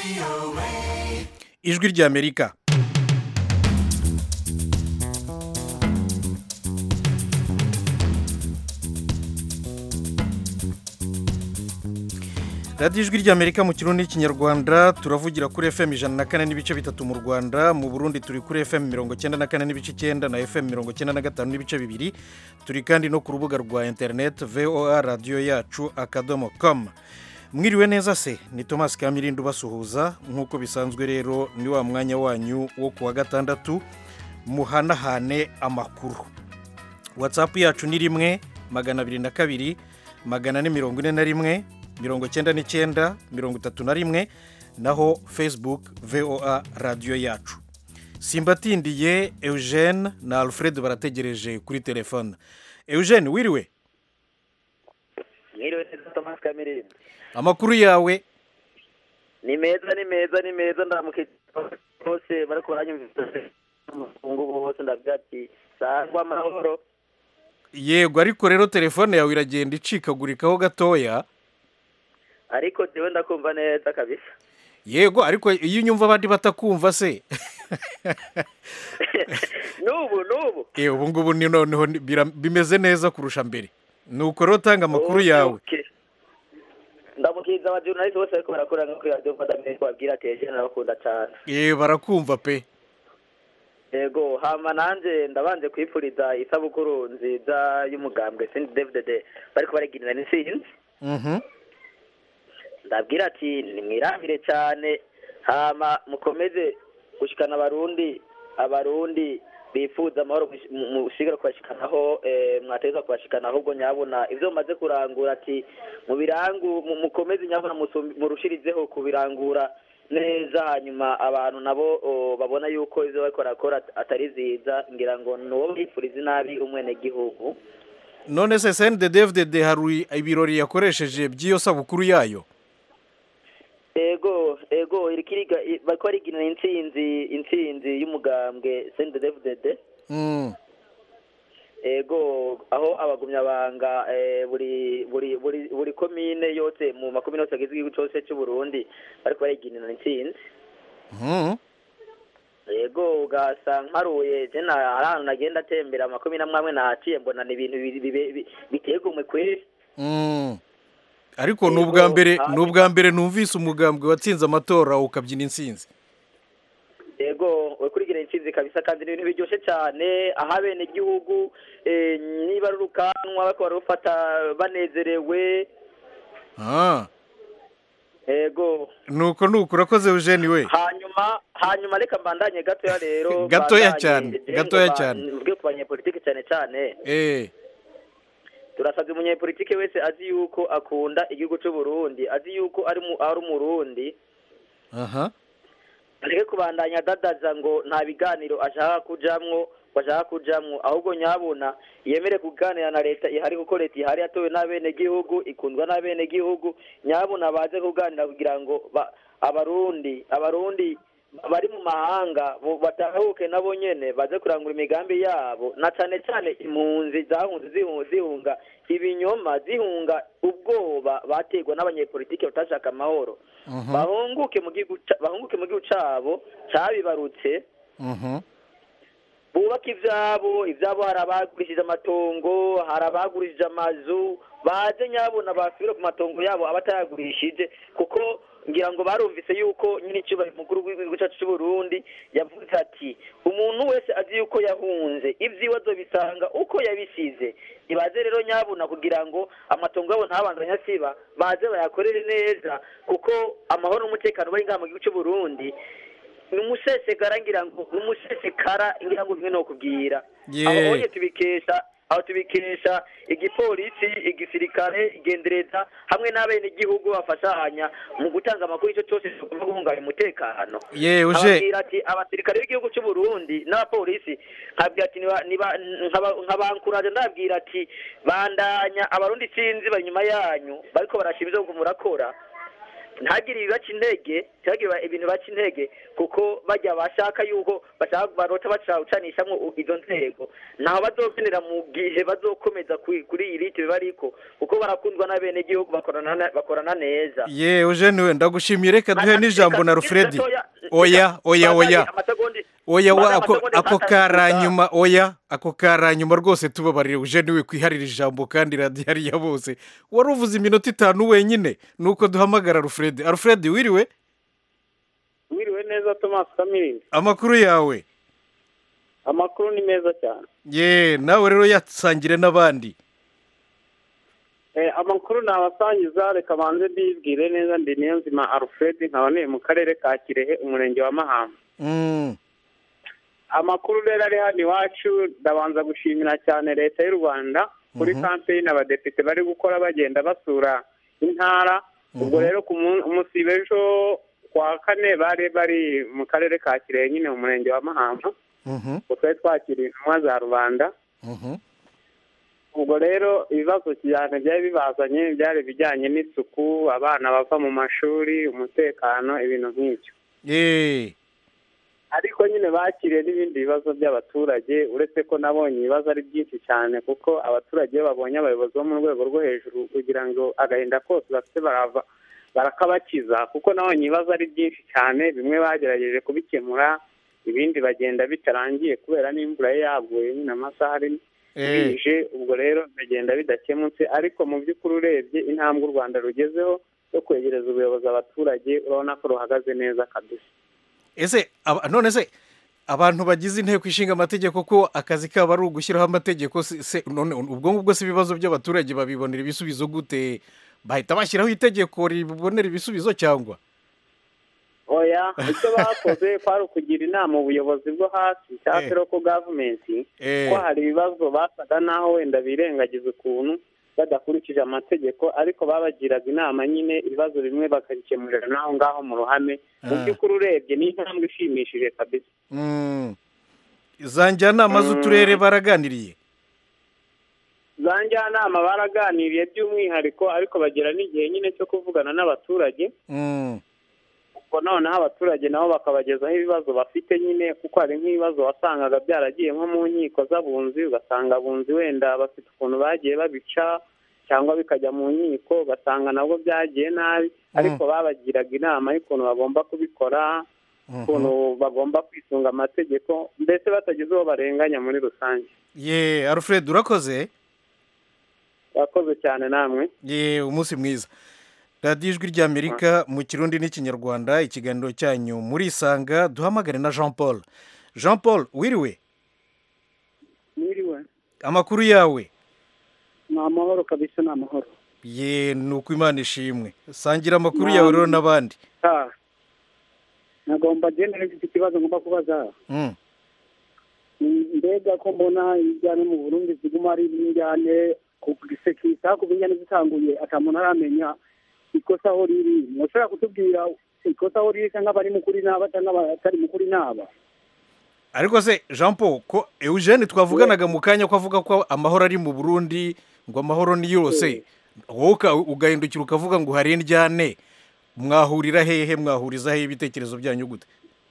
ijwi ry'amerika radiyo ijwi ry'amerika mu kirundi n'ikinyarwanda turavugira kuri fm ijana na kane n'ibice bitatu mu rwanda mu burundi turi kuri fm mirongo icyenda na kane n'ibice icyenda na fm mirongo icyenda na gatanu n'ibice bibiri turi kandi no ku rubuga rwa interineti voa radiyo yacu akadomo komu mwiriwe neza se ni thomas kamirindi ubasuhuza nk'uko bisanzwe rero ni wa mwanya wanyu wo ku wa gatandatu muhanahane amakuru watsapu yacu ni rimwe magana abiri na kabiri magana ane mirongo ine na rimwe mirongo icyenda n'icyenda mirongo itatu na rimwe naho facebook voa radiyo yacu simbatindiye eugene na alfred barategereje kuri telefone eugene wiriwe mwiriwe neza thomas kamirindi amakuru yawe ni meza ni meza ni meza ndamuke bose bariko baranyumvise umufungu bose ndavuga ati sangwa amahoro yego ariko rero telefone yawe iragenda icikagurikaho gatoya ariko jewe ndakumva neza kabisa yego ariko iyo unyumva abandi batakumva se n'ubu n'ubu Eh, ubu ngubu ni noneho ni- bira- bimeze neza kurusha mbere nuko rero tanga amakuru yawe Okay. ndamukiriza abajurnaliste bose bariko barakora nko kuri radiyo mfadamire babwira ati eje narabakunda cane Eh, barakumva pe yego hama nanje ndabanje kwipfuriza isabukuru nziza y'umugambwe sindi david bariko bareginira n'intsinzi Mhm. ndabwira ati nimwirambire cyane hama mukomeze gushikana abarundi abarundi bifuza amahoro gush- mu- mushigara kubashikanaho eh, mwateza kubashikana ahubwo nyabona ivyo mumaze kurangura ati mubirangu mu- mukomeze nyabona musumbi- murushirizeho kubirangura neza hanyuma abantu nabo o, babona yuko ivyo bariko barakora at- atari ziza ngira ngo nuwo bifuriza inabi umwenegihugu none se cndddfdd hari ibirori yakoresheje by'iyo sabukuru yayo ego ego irikiriga i- bariko barigina intsinzi intsinzi y'umugambwe CNDD-FDD Mm. ego aho abagumyabanga eh, buri buri buri buri komine yose mu makomine yose agize igihugu cose c'u Burundi bariko bariginana intsinzi Mhm. ego ugasa mparuye je na hari ahantu nagenda atembera amakomine amwe amwe nahaciye mbona ni ibintu bi- bi- bi- biteye igomwe kweri Mm. ariko ni Yego, ubwa mbere hanyuma- ni ubwa mbere numvise umugambwe watsinze amatora ukabyina intsinzi ego kurigira intsinzi kabisa kandi ni ibintu biryoshye cyane aho abenegihugu eh, niba ari urukanwa bariko barufata banezerewe Ah. ego nuko nuko urakoze eugene we hanyuma hanyuma reka mbandanye gatoya rero Gatoya mbandanye, cyane, je gatoya ngo ba- cyane. mvuge ku banyepolitike cyane cyane eh turasabye umunyepolitike wese azi yuko akunda igihugu cy'u Burundi azi yuko ari mu ari umurundi aha areke kubandanya adadaza ngo nta biganiro ashaka kujamwo ngo ashaka kujamwo ahubwo nyabona yemere kuganira na leta ihari kuko leta ihari yatowe n'abenegihugu ikundwa n'abenegihugu nyabona baze kuganira kugira ngo ba- abarundi abarundi bari mu mahanga bo- batahuke nabo nyene baze kurangura imigambi yabo na cane cane impunzi zahunze zihu- zihunga ibinyoma zihunga ubwoba bategwa n'abanyepolitike batashaka amahoro Mhm. bahunguke mu gihugu ca- bahunguke mu gihugu cabo cabibarutse Mhm. bubaka ivyabo ivyabo hari abagurishije amatongo hari abagurishije amazu baze nyabona basubire ku matongo yabo abatayagurishije kuko ngira ngo barumvise yuko nyine icyubahiro mukuru w'igihugu cyacu cy'u Burundi yavuze ati umuntu wese azi yuko yahunze ibyiwe azobisanga uko yabisize nibaze rero nyabuna kugira ngo amatongo yabo ntabandanye asiba baze bayakorere neza kuko amahoro n'umutekano bari ngaha mu gihugu cy'u Burundi ni umusesekara ngira ngo ni umusesekara ngira ngo bimwe no kubwira Ye. aho honye tubikesha aho tubikesha igipolisi igisirikare igendereza hamwe n'abenegihugu bafashanya mu gutanga amakuru icyo cyose tugomba guhungabanya umutekano ye uje ababwira ati abasirikare b'igihugu cy'u Burundi n'abapolisi nkabwira ati niba niba nkaba- nkabankuraje ndabwira ati bandanya abarundi sinzi bari inyuma yanyu bariko barashima ivyo murakora ntagire ibibaca intege ntihagire ibintu baca intege kuko bajya bashaka yuko bashaka barota bacawucanishamwo izo nzego ntaho bazokenera mu gihe bazokomeza kuri kuri iyi liti bariko kuko barakundwa n'abenegihugu bakorana na- bakorana neza ye eugene we ndagushimiye reka duhe n'ijambo na rufredi Gatoya, oya oya Bataye oya amasegonda- oya wa bataye ako amasegonda ako atandatu karanyuma oya ako karanyuma rwose tubabarire eugene we kwiharira ijambo kandi radiyo ari iya bose wari uvuze iminota itanu wenyine nuko duhamagara alfred alfred wiriwe wiriwe neza thomas kamiri amakuru yawe amakuru ni meza cyane ye nawe rero yasangire n'abandi Eh, amakuru nabasangiza reka banze mbibwire neza ndi niyo nzima alfred nkaba ntuye mu karere ka kirehe umurenge wa mahamba Mm, amakuru rero ari hano iwacu ndabanza gushimira cyane leta y'u rwanda kuri Mhm. kampeyini abadepite bari gukora bagenda basura intara ubwo Mhm. rero ku mun- umunsi w'ejo kwa kane bari bari mu karere ka kirehe nyine mu murenge wa mahamba mhm, ubwo twari twakiriye intumwa za rubanda mhm. ubwo rero ibibazo cyane byari bibazanye byari ibijyanye n'isuku abana bava mu mashuri umutekano ibintu nk'ibyo ye ariko nyine bakiriye n'ibindi bibazo by'abaturage uretse ko nabonye ibibazo ari byinshi cyane kuko abaturage iyo babonye abayobozi bo mu rwego rwo hejuru kugira ngo agahinda kose bafite barava barakabakiza kuko nabonye ibibazo ari byinshi cyane bimwe bagerageje kubikemura ibindi bagenda bitarangiye kubera n'imvura ye yaguye nyine amasaha ari Eh, bije ubwo rero bigenda bidakemutse ariko mu by'ukuri urebye intambwe u rwanda rugezeho yo kwegereza ubuyobozi abaturage urabona ko ruhagaze neza kabisa ese aba- none se abantu bagize inteko ishinga amategeko ko akazi kabo ari ugushyiraho amategeko se se- none ubwo ngubwo si ibibazo by'abaturage babibonera ibisubizo gute bahita bashyiraho itegeko ribonera ibisubizo cyangwa oya icyo bakoze kwari ukugira inama ubuyobozi bwo hasi cyangwa Eh. se loko gavumenti Eh, ko hari ibibazo basaga n'aho wenda birengagiza ukuntu badakurikije amategeko ariko babagiraga inama nyine ibibazo bimwe bakabikemurira n'aho ngaho mu ruhame mu Ah. by'ukuri urebye ni intambwe ishimishije kabisa mm. za njyanama z'uturere baraganiriye za njyanama baraganiriye by'umwihariko ariko bagera n'igihe nyine cyo kuvugana n'abaturage Mm, ubwo noneho abaturage nabo bakabagezaho ibibazo bafite nyine kuko hari nk'ibibazo wasangaga byaragiye nko mu nkiko z'abunzi ugasanga abunzi wenda bafite ukuntu bagiye babica cyangwa bikajya mu nkiko ugasanga nabwo byagiye nabi ariko babagiraga inama y'ukuntu bagomba kubikora mhm. ukuntu bagomba kwisunga amategeko mbese batagize uwo barenganya muri rusange ye alfred urakoze urakoze cyane namwe ye umunsi mwiza radiyo ijwi ry'amerika mu kirundi n'ikinyarwanda ikiganiro cyanyu muri isanga duhamagare na jean paul jean paul wiriwe mwiriwe amakuru yawe ni amahoro kabisa ni amahoro ye ni uko imana ishimwe sangira amakuru yawe rero n'abandi Ah. nagomba genda n'ifite ikibazo ngomba kubaza Mm, Mm, mbega ko mbona injyane mu burundi ziguma ari injyane ku gisekisa kuva injyane zitanguye ata muntu aramenya ikosa aho riri mushobora kutubwira ikosa aho riri cyangwa abari mukuri n'aba cyangwa abatari mukuri n'aba ariko se jean paul ko eugene twavuganaga mu kanya ko avuga ko amahoro ari mu burundi ngo amahoro ni yose wowe uka- ugahindukira ukavuga ngo hari indyane mwahurira hehe mwahuriza hehe ibitekerezo byanyu gute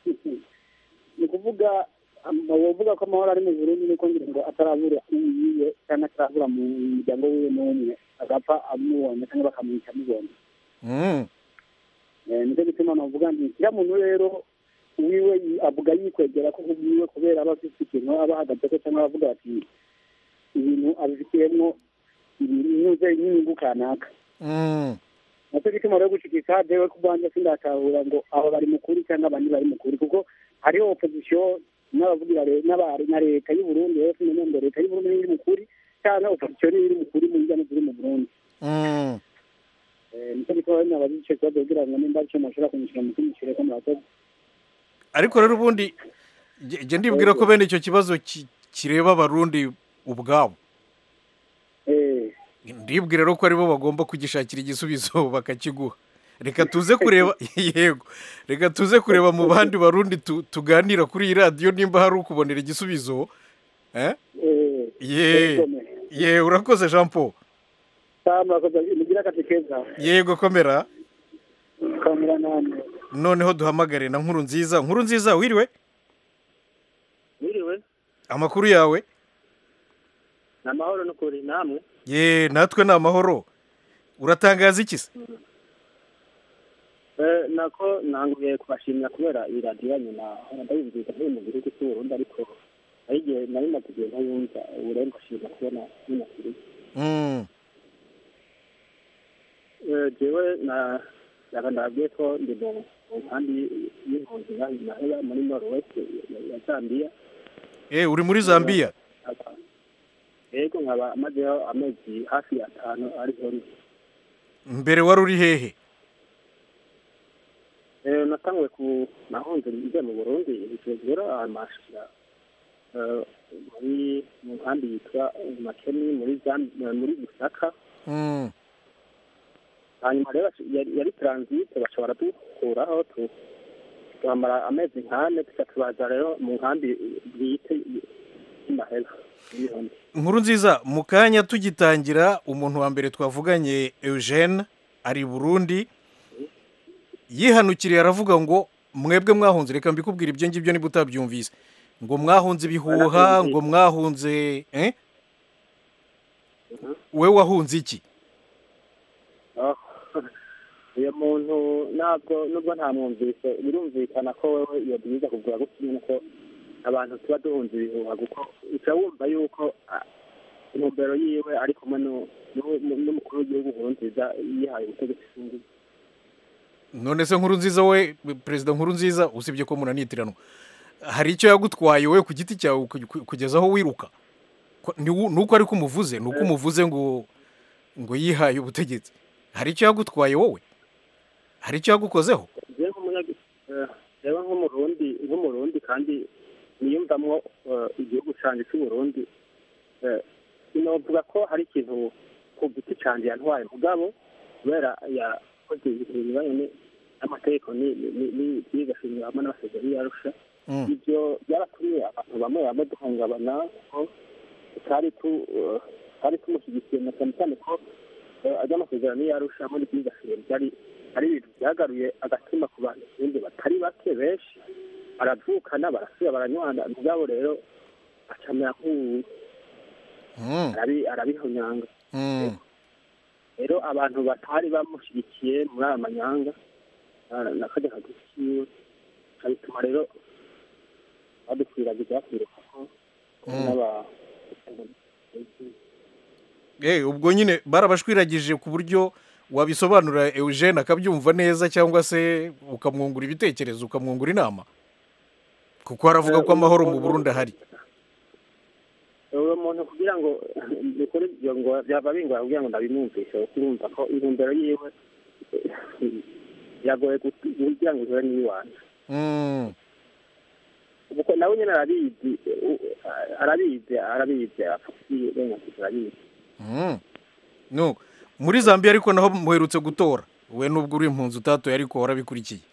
ni ukuvuga am- wovuga ko amahoro ari mu burundi niko ngira ngo atarabura uwiwe cyangwa atarabura mu muryango wiwe n'umwe agapfa amubonye cyangwa bakamwica amubonye Mm, Eh, nicyo gituma navuga nti kiriya muntu rero wiwe yi- avuga yikwegera ko kubwiwe kubera aba afite ikintu aba ahagazeho cyangwa avuga ati ibintu abifitiyemo inyuze n'inyungu kanaka mm. nacyo gituma rero gushikisha jewe ku bwanjye sindatahura ngo abo bari mukuri cyangwa abandi bari mukuri kuko hariho opozisiyo n'abavugira le- n'aba- na leta y'u Burundi rero sinamenye ngo leta y'u Burundi niyo iri mukuri cyangwa opozisiyo niyo iri mukuri mu njyana ziri mu Burundi Mm. Eh, nicyo gituma rero nabaza icyo kibazo kugira ngo nimba aricyo mushobora kunyishyura mu kinyishyure ko murakoze ariko rero ubundi nge- nge ndibwira ko bene icyo kibazo ki- kireba abarundi ubwabo eh ndibwira rero ko aribo bagomba kugishakira igisubizo bakakiguha reka tuze kureba yego reka tuze kureba mu bandi barundi tu- tuganira kuri iyi radiyo nimba hari ukubonera igisubizo eh? eh ye ye urakoze jean paul Sawa murakoze mugira akazi keza yego komera muramura namwe noneho duhamagare na nkuru nziza nkuru nziza wiriwe wiriwe amakuru yawe ni amahoro no kuri namwe ye natwe ni amahoro uratangaza iki se Eh, nako nanguye kubashimira kubera iyi radiyo yanyu nahora ndayumviriza nkiri mu gihugu cy'u Burundi ariko ari igihe nari maze igihe ntayumva ubu rero mbashimira kubona binakiri Mm, jewe na yaba ndabwiye ko ndi mu mu nkambi y'impunzi ngaha naheba muri norwest ya- ya zambia eh uri muri zambia yego nkaba mazeho amezi hafi atanu ariho ndi mbere wari uri hehe Eh, natanguye ku nahunze nje mu burundi rero amashira muri mu nkambi yitwa makeni muri Zam- eh, muri gisaka Mm, hanyuma rero baci- yari yari transit bashobora dukuraho tu tuhamara amezi nkane tuca tubaza rero mu nkambi bwite y'imahera y'ibihumbi nkuru nziza mu kanya tugitangira umuntu wa mbere twavuganye eugene ari i burundi yihanukiriye aravuga ngo mwebwe mwahunze reka mbikubwira ibyo ngibyo niba utabyumvise ngo mwahunze ibihuha Barahunze. ngo mwahunze eh? we wahunze iki Oh, uyu muntu ntabwo nubwo ntamwumvise birumvikana ko wewe iyo byiza kugura gutya ko abantu tuba duhunze ibihuha kuko uca wumva yuko ah, intumbero yiwe ari kumwe nu- nu- n'umukuru w'igihugu nkurunziza yihaye ubutegetsi bw'ingufu none se nkuru nziza we perezida nkuru nziza usibye ko munanitiranwa hari icyo yagutwaye we ku giti cyawe ku- ku- kugeza aho wiruka Ko- ni u- ni uko ariko umuvuze ni uko umuvuze ngo ngo yihaye ubutegetsi hari icyo yagutwaye wowe hari icyo yagukozeho jewe nk'umunyagi eh, jewe nk'umurundi nk'umurundi kandi niyumvamwo eh, igihugu canje c'uburundi eh, sinovuga ko hari ikintu ku giti canje yantwaye mugabo kubera yakoze ibintu binyuranye n'amategeko n'ibigashimira hamwe n'amasezerano yarusha Mm. ivyo byaratumye abantu bamwe bamwe duhungabana ko tutari tu eh, tutari tumushyigikiye na cyane cyane ko eh, ajya amasezerano yarusha muri byigashimira byari ari ibintu byagaruye agatima ku bantu ibindi batari bake benshi baravukana barasubira baranywana mugabo rero acamera nk'ubu Mm, arabi- arabihonyanga mm. rero abantu batari bamushyigikiye muri aya manyanga na- nakajya kagufi kiwe bituma rero badukwiragiza bakwiruka ko Mm. n'aba Eh, ubwo nyine barabashwiragije ku buryo wabisobanura eugene akabyumva neza cyangwa se ukamwungura ibitekerezo ukamwungura inama kuko haravuga ko amahoro mu burundi ahari uwo muntu kugira ngo ni kuri ibyo ngo byaba bingora kugira ngo ndabimwumvishe kurumva ko intumbero yiwe yagoye kugira ngo ihure n'iyiwanje Mm, kuko nawe nyine arabizi u- arabizi arabizi afitiye uburenganzira arabizi mm. no muri zambia ariko naho muherutse gutora we nubwo uri impunzi utatoye ariko warabikurikiye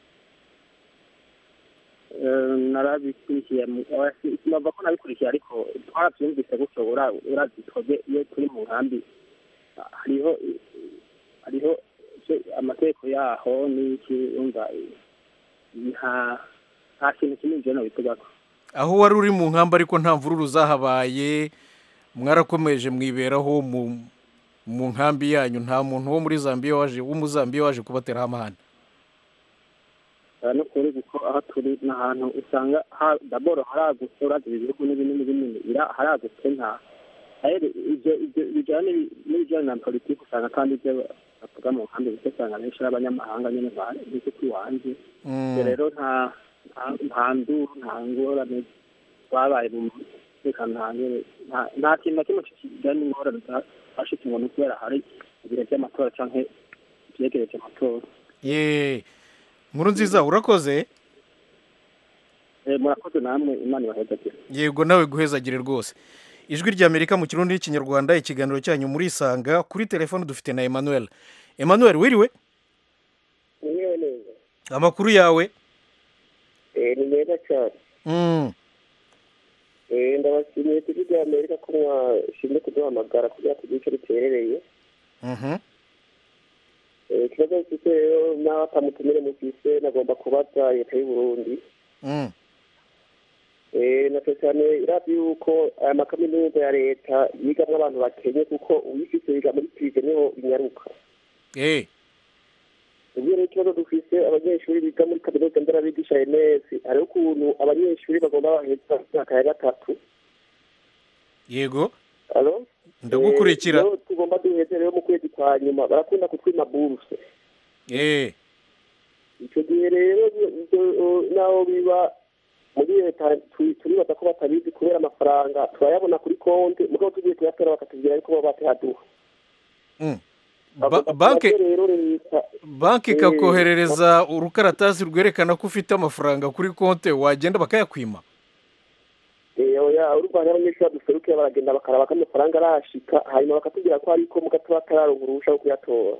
Eh, narabikurikiye mu- oya, si- sinumva ko nabikurikiye ariko twarabyumvise gutyo ura- urazi twebwe iyo turi mu nkambi ah, hariho hariho icyo- amategeko yaho n'iki umva eh, nta nta kintu kinini jewe nobitugako aho wari uri mu nkamba ariko nta mvururu zahabaye mwarakomeje mwiberaho mu mu nkambi yanyu nta muntu wo muri zambia waje w'umuzambiya waje kubateraho amahane aha no kuri kuko aho turi ni ahantu usanga ha- daboro haragutse urazi ibihugu n'ibinini binini bira- haragutse nta rero ibyo ibyo bijyanye n'ibi- n'ibijyanye na politiki usanga kandi ibyo bavuga mu nkambi bike usanga benshi ari abanyamahanga nyine ba- b'inshuti wanjye Mm, ibyo rero nta nta- nta nduru nta ngorane twabaye mu mutekano nta ngore- nta- nta kintu na kimwe kijyanye n'ingorane zashitse ngo ni ukubera hari ibihe by'amatora cyangwa ibyegereje amatora ye nkuru nziza urakoze Eh, murakoze namwe imana ibahezagire yego nawe guhezagire rwose ijwi ry'amerika mu kirundi n'ikinyarwanda ikiganiro cyanyu muri isanga kuri telefone dufite na emmanuel emmanuel wiriwe niyo neza amakuru yawe Eh, ni meza cyane Mm, Eh, ndabashimiye ku bya amerika ko mwashimye kuduhamagara kugira ngo tugire icyo duterereye mhm. Eh, ikibazo mfite rero nawe atamutumire mufise nagomba kubaza leta y'u Burundi Mm. Eh, na cyane cyane irazi yuko aya makaminuza ya leta yigamwo abantu bakenye kuko uyifise yiga muri prive niho inyaruka Eh. ubwo rero ikibazo dufise abanyeshuri biga muri kaminuza nderabigisha ns hariho ukuntu abanyeshuri bagomba baheza imyaka ya gatatu yego alo ndagukurikira Eh, rero tugomba duheze rero mu kwezi kwa nyuma barakunda kutwima buruse Eh. icyo gihe rero ibyo, naho biba muri leta tu- turibaza ko batabizi kubera amafaranga turayabona kuri konti mugabo tugiye kuyatora bakatubwira yuko baba batayaduha Mm. Bagomba Ba- banke kubazo rero leta banki Eh, ikakoherereza urukaratasi rwerekana ko ufite amafaranga kuri konti wagenda bakayakwima Eh, oya urumva hariho abanyeshuri baduserukira baragenda bakaraba ko amafaranga arashika hanyuma bakatubwira ko ariko mugato batararonka uruhusha rwo kuyatora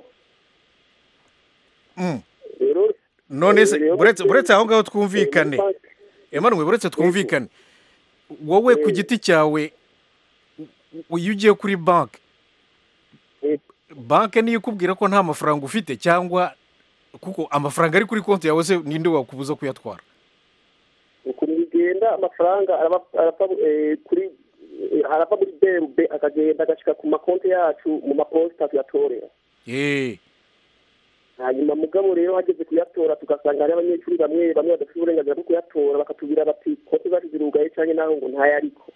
Mm. rero none se Eh, rero buretse bose- buretse aho ngaho twumvikane eh, muri banki- Emmanuel buretse twumvikane wowe ku Eh. giti cyawe u- iyo ugiye kuri banki Eh. banki niyo ikubwira ko nta mafaranga ufite cyangwa kuko amafaranga ari kuri konti yawe se ninde wakubuza kuyatwara ukuntu bigenda amafaranga araba arava eh, kuri eh, arava muri berube akagenda agashika ku makonti yacu mu maposita tuyatorera Eh. hanyuma mugabo rero hageze kuyatora tugasanga hari abanyeshuri bamwe bamwe badafite uburenganzira bwo kuyatora bakatubwira bati konti zacu zirugaye canke naho ngo ntayariko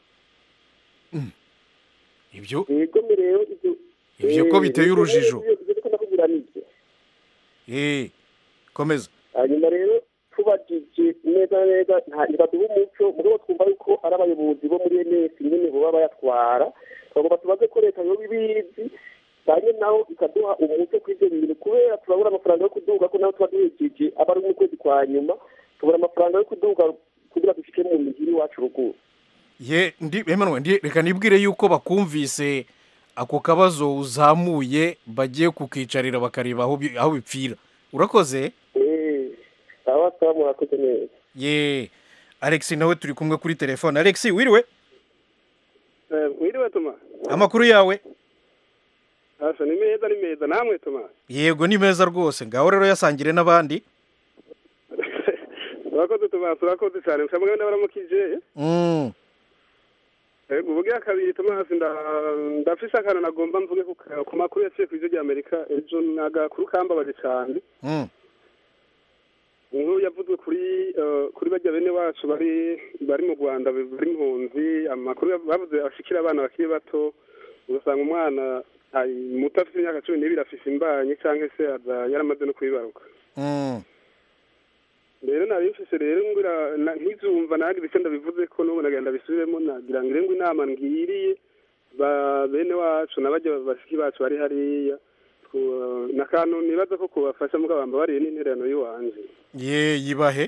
ibyo yego me rero ivyo Ivyo ko eh, biteye ivyo urujijo. rero, ivyo ndiko ndakubwira nivyo Eh. komeza hanyuma rero tubajije neza na neza nta ntibaduha umuco mugabo twumva yuko ari abayobozi bo muri ns nyene boba bayatwara twagomba tubaze ko leta yoba ibizi kandi naho ikaduha umuco kuri ivyo bintu kubera turabura amafaranga yo kuduga ko naho tuba duhejeje aba ari mu kwezi kwa nyuma tubura amafaranga yo kuduga kugira dushike mu mihiri iwacu ruguru ye ndi Emmanuel ndi reka nibwire yuko bakumvise ako kabazo uzamuye bagiye kukicarira bakareba aho bi- aho bipfira urakoze Eh, sawa sawa murakoze neza ye Alex nawe turi kumwe kuri telefone Alex wiriwe wiriwe tuma amakuru yawe asa ni meza ni meza namwe tuma yego ni meza rwose ngaho rero yasangire n'abandi urakoze tuma urakoze cyane gusa mugabo ndabaramukije Mm. Eh, ubugira kabiri tuma hasi nda- ndafise akantu nagomba mvuge ku ka- ku makuru yaciye ku ijwi rya amerika ejo nagakuru kambabaje cyane Mm. inkuru yavuzwe kuri eh, kuri bajya bene wacu bari bari mu rwanda bari impunzi amakuru yav- bavuze ashikira abana bakiri bato ugasanga umwana ari muto afite imyaka cumi n'ibiri afise imbanyi cyangwa se aza yaramaze no kubibaruka Mm. rero nabifise rero ngira na- nkizumva nagira icyo ndabivuze ko n'ubu nagenda bisubiremo nagira ngo ngo inama ngiriye ba bene wacu n'abajya bashiki bacu bari hariya ku- n'akantu nibaza ko kubafasha mugabo bambabariye n'intererano y'iwanje ye yibahe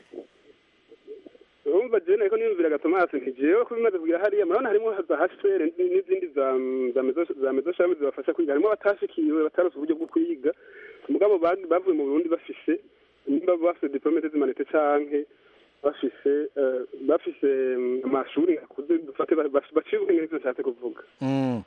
urumva jewe nariko niyumvira gatomasi nti jewe ko bimaze kugira hariya murabona harimo za hcr n'izindi za za mezo za mezo shami zibafasha kwiga harimo abatashikiwe batarose uburyo bwo kwiga mugabo ba- bavuye mu burundi bafise nimba bafise diplome zimanite canke bafise eh, bafise mm, amashuri akuze dufate ba- ba- baciye ubwenge nivyo nshatse kuvuga Mm.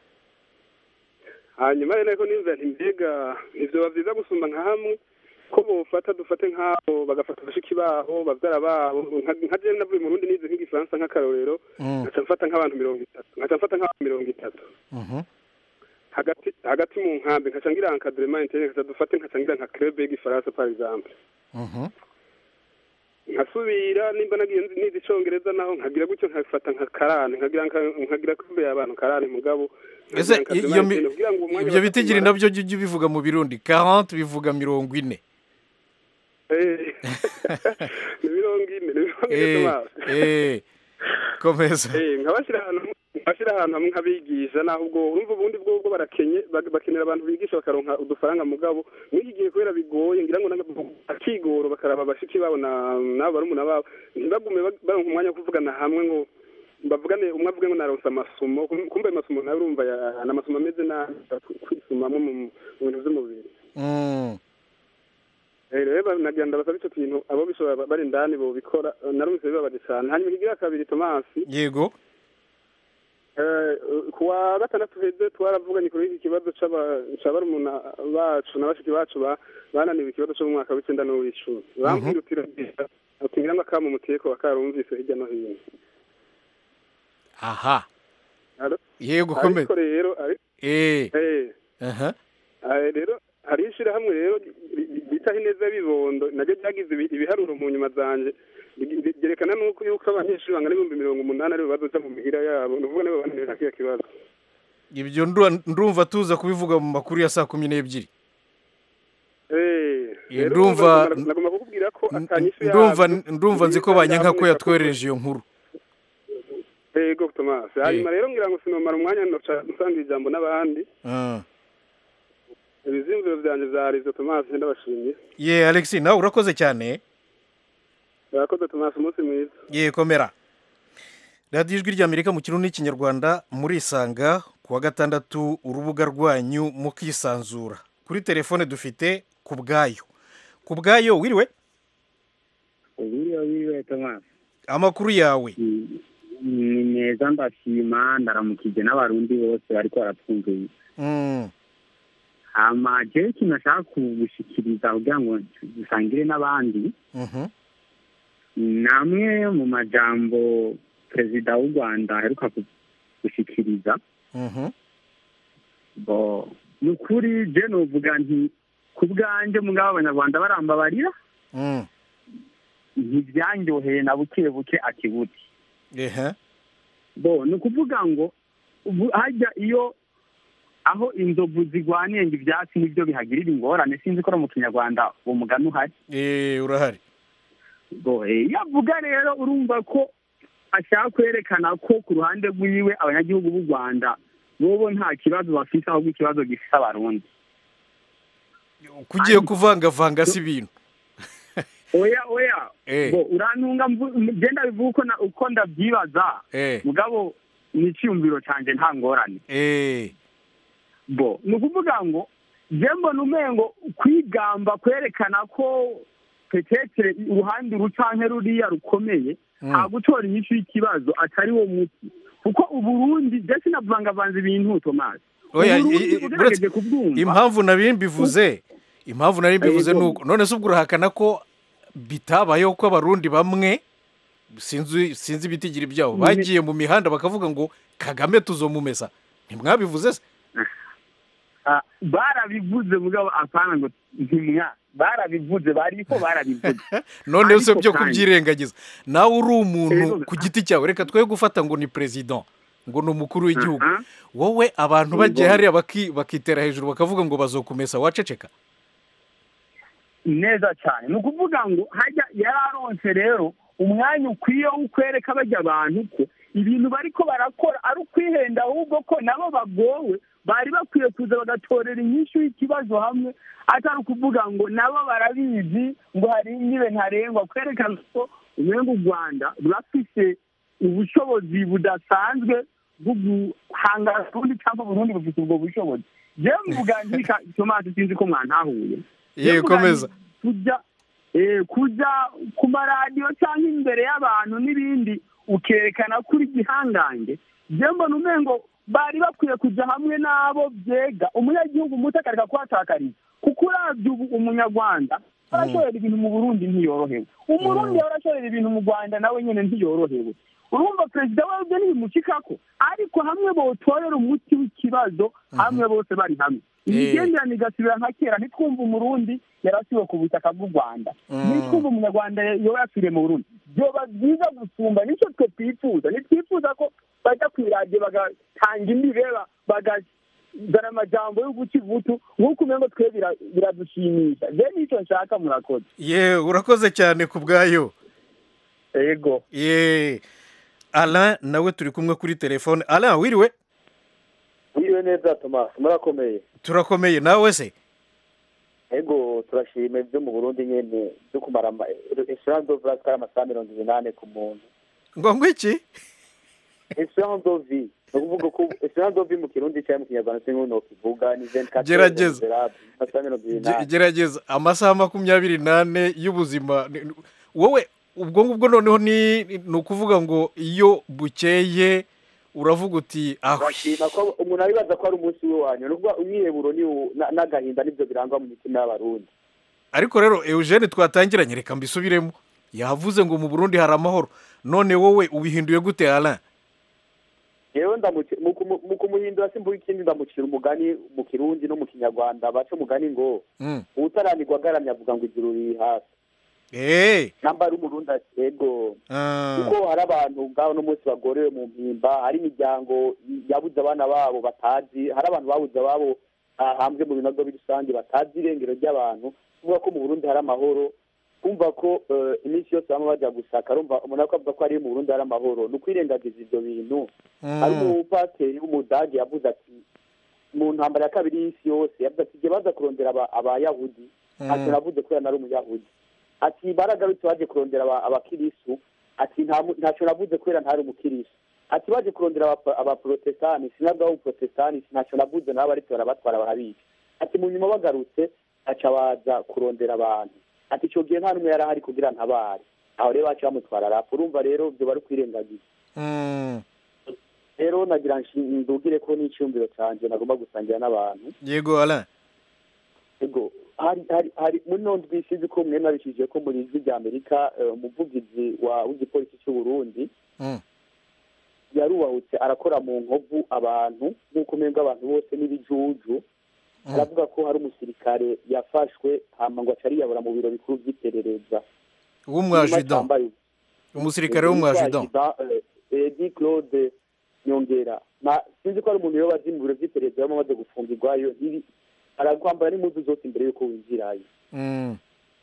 hanyuma rero ariko nimvira nti mbega ivyoba vyiza gusumba nka hamwe ko bofata dufate nk'abo bagafata bashiki babo bavyara babo nka- nka jewe navuye mu Burundi nize nk'igifaransa nk'akarorero Mm. nkaca mfata nk'abantu mirongo itatu nkaca mfata nk'abantu mirongo itatu Mhm. hagati hagati mu nkambi nkaca ngira encadrement interne nkaca dufate nkaca ngira nka club y'igifaransa par exemple Mhm. nkasubira nimba nagiye nzi- nize icongereza naho nkagira gutyo nkafata nka karane nkagira nka- nkagira kumbe y'abantu karane mugabo nkagira ese encadrement iyo mi- interne kugira ngo uwo mwanya ibyo baze bitigiri kumara- nabyo jya ujya ubivuga mu birundi 40 bivuga mirongo ine Eh, ni mirongo ine ni mirongo ine Eh, Thomas. eh, komeza Eh, nkabashyira ahantu hamwe- nkabashyira ahantu hamwe nkabigisha naho ubwo urumva ubundi bwo bwo barakenye bak- bakenera abantu bigisha bakaronka udufaranga mugabo muri iki gihe kubera bigoye ngira ngo nanga- akigoro bakaraba bashiki babo na nabo barumuna babo ntibagume ba- baronka umwanya wo kuvugana hamwe ngo bavugane umwe avuge ngo naronse amasomo kum- kumbe ayo masomo nawe urumva ya- ni amasomo ameze nabi kwisumamwo mu mu bintu vy'umubiri Mm. Eh, rero ba- nagira ndabasaba ico kintu abo bishobora ba- bari indani bobikora eh, narumvise bibabaje cane hanyuma ikigira kabiri tomasi yego Eh, ku wa gatandatu heze twaravuganye kuri iki kibazo c'aba- ca barumuna bacu na bashiki bacu ba- bananiwe ikibazo co mu mwaka w'icenda n'uw'icumi bambwira uti "Ragenda, uti ngira ngo akamu muteko bakarumvise hirya no hino aha Alo? yego komeza ariko rero ari- eh eh, aha eh, rero hariho ishirahamwe rero ri- ri- bitaho ineza bibondo naryo ryagize ibi- ibiharuro mu nyuma zanje Ri- ri- ryerekana nuko yuko abanyeshuri bangana ibihumbi mirongo umunani aribo bazoja mu mihira yabo ni ukuvuga nibo bananiwe na kiriya kibazo ibyo ndura- ndumva tuza kubivuga mu makuru ya saa kumi n'ebyiri Eh, Ye, rero ndumva- nagomba- nagomba kukubwira ko atanyishu ndumva yabyo ndumva nzi ko banyanka ko yatwerereje iyo nkuru yego Thomas hanyuma rero ngira ngo sinomara umwanya noca nsanga ijambo n'abandi Ah. ibizimviro vyanje vyari ivyo Thomas ndabashimye ye alexi nawe urakoze cyane urakoze Thomas umunsi mwiza ye komera radiyo ijwi ry'amerika mu kirundi n'ikinyarwanda murisanga ku wa gatandatu urubuga rwanyu mukisanzura kuri telefone dufite ku bwayo ku bwayo wiriwe wiriwe wiriwe tomasi amakuru yawe ni meza ndashima ndaramukije n'abarundi bose bariko baratwumvira Mm, hama jewe ikintu nashaka kugushikiriza kugira ngo dusangire n'abandi mhm, namwe mu majambo perezida w'u rwanda aheruka ku- gushikiriza mhm, bo ni ukuri je novuga nti ku bwanjye mugabo abanyarwanda barambabarira mm, ntibyanyoheye na buke buke akibuti ehe, bo ni ukuvuga ngo ubu hajya iyo aho inzovu zigwaniye ngo ibyatsi nibyo bihagirira ingorane sinzi ko no mu kinyarwanda uwo mugani uhari eh, urahari bo eh, iyo avuga rero urumva ko ashaka kwerekana ko ku ruhande rwiwe abanyagihugu b'u rwanda bobo nta kibazo bafite ahubwo ikibazo gifite abarundi kugiye kuvangavanga si ibintu oya oya Eh. bo urantunga mvu- genda bivuga uko na- uko ndabyibaza Eh, mugabo ni icyiyumviro cyanjye nta ngorane eh, bo ni ukuvuga ngo je mbona umengo kwigamba kwerekana ko petetere uruhande uru canke ruriya rukomeye Mm. nta gutora inyishu y'ikibazo atari wo muti kuko uburundi je sinavangavanze ibintu tomasi oya, Uburundi i- i- ugerageje kubwumva impamvu nari mbivuze impamvu nari mbivuze Yego. ni uko none se ubwo urahakana ko bitabayeho ko abarundi bamwe sinzi sinzi ibitigiri byabo Nyine- bagiye mu mihanda bakavuga ngo kagame tuzomumesa ntimwabivuze se Ah, barabivuze mugabo apana ngo ntimwa barabivuze bariko barabivuze none se Ariko byo kandi- kubyirengagiza nawe uri umuntu Yego. ku giti cyawe reka twe gufata ngo ni perezida ngo ni umukuru w'igihugu Aha. wowe abantu Yego. bagiye hariya baki- bakitera hejuru bakavuga ngo bazokumesa waceceka neza cyane ni ukuvuga ngo hajya yararonse rero umwanya ukwiye wo kwereka bajya abantu ko ibintu bariko barakora ari ukwihenda ahubwo ko nabo bagowe bari bakwiye kuza bagatorera inyishu y'ikibazo hamwe atari ukuvuga ngo nabo barabizi ngo hari inyibe ntarengwa kwerekana ko umwenga u rwanda rurafise ubushobozi budasanzwe bwo guhangana ubundi cyangwa burundi bufite ubwo bushobozi jewe mvuganjika tomasi sinzi ko mwantahuye ye komeza kujya eh, kujya ku maradiyo cyangwa imbere y'abantu n'ibindi ukerekana kuri igihangange je mbona umengo bari bakwiye kujya hamwe n'abo byega umunyagihugu muto akareka kuhatakariza kuko uravye ubu umunyarwanda arashorera ibintu mu burundi ntiyorohewe umurundi yaba arashorera ibintu mu rwanda nawe nyene ntiyorohewe urumva perezida wabyo ntibimucikako ariko hamwe botorera umuti w'ikibazo hamwe bose bari hamwe imigenderanire igasubira nka kera ntitwumva umurundi yarasiwe ku butaka bw'u rwanda Mm. ntitwumva umunyarwanda yoba yasubiriye mu burundi byoba byiza gusumba nicyo twe twifuza ntitwifuza ko bajya ku iradiyo bagatanga imibeba bagazana amajambo yo guca ivutu nk'uko umengo twe bira- biradushimisha je nicyo nshaka murakoze ye urakoze cyane ku bwayo ego ye alain nawe turi kumwe kuri telefone alain wiriwe wiriwe neza thomas murakomeye turakomeye nawe se ego turashima ibyo mu burundi nyene byo kumara esperance of life kari amasaha mirongo inani ku muntu ngo ngwiki esperance of vie ni ukuvuga ko esperance of vie mu kirundi cyangwa mu kinyarwanda sinzi ukuntu kivuga ni 24 Gerageza. amasaha mirongo Ge- inani gerageza amasaha makumyabiri n'ane y'ubuzima Ni- ni- wowe ubwo ngubwo noneho ni ni ukuvuga ngo iyo bukeye uravuga uti aho bashima ko umuntu abibaza ko ari umunsi we wanyu nubwo umwiheburo ni wo- na- n'agahinda nibyo birangwa mu mitima y'abarundi ariko rero eugene twatangiranye reka mbisubiremo yavuze ngo mu burundi hari amahoro none wowe ubihinduye gute alain yewe ndamuci- mu kumu- mu kumuhindura simvuga ikindi ndamucira umugani mu kirundi no mu kinyarwanda baca umugani ngo Mm. uwutaranirwa agaramye avuga ngo ijuru riri hasi Eh, namba ari umurundi ati yego ah, kuko hari abantu ngaho n'umunsi bagorewe mu mpimba hari imiryango yabuze abana babo batazi hari abantu babuze ababo ah, hanze mu binogo rusange batazi irengero ry'abantu kuvuga ko mu burundi hari amahoro kumva ko eh, iminsi yose bamwe bajya gusaka arumva umuntu ariko avuga ko ari mu burundi hari amahoro ni ukwirengagiza ibyo bintu hari mm, umupateri w'umudage yavuze ati mu ntambara ya kabiri y'isi yose yavuze ati igihe baza kurondera aba- abayahudi ati mm, navuze kubera nari umuyahudi ati baragarutse baje kurondera aba- abakirisu ati nta mu- ntacyo navuze kubera ntari umukirisu ati baje kurondera aba- abaprotestani sinabwaho uprotestani ntacyo navuze nabo ariko barabatwara barabica ati mu nyuma bagarutse aca baza kurondera abantu ati icyo gihe nta n'umwe yari ahari kugira ntabare aho rero baca bamutwara rapu urumva rero ibyo bari kwirengagiza mm. rero nagira ngo ndugire ko n'icyumviro cyanjye nagomba gusangira n'abantu yego alain ego hari hari hari muri none twisize ko mwe nabishije ko muri ijwi rya amerika eh, umuvugizi wa w'igipolisi cy'u burundi Mm. yarubahutse arakora mu nkovu abantu nk'uko umenga abantu bose n'ibijuju Mm. aravuga ko hari umusirikare yafashwe hama ngo aca ariyabura mu biro bikuru by'iperereza w'umwajidan Cyambaye umusirikare w'umwajidan edi claude nyongera na sinzi ko ari umuntu yo bazi mu biro by'iperereza baba bamaze gufungirwayo ntiri arakwambara n'impuzu zose imbere y'uko winjirayo Mm,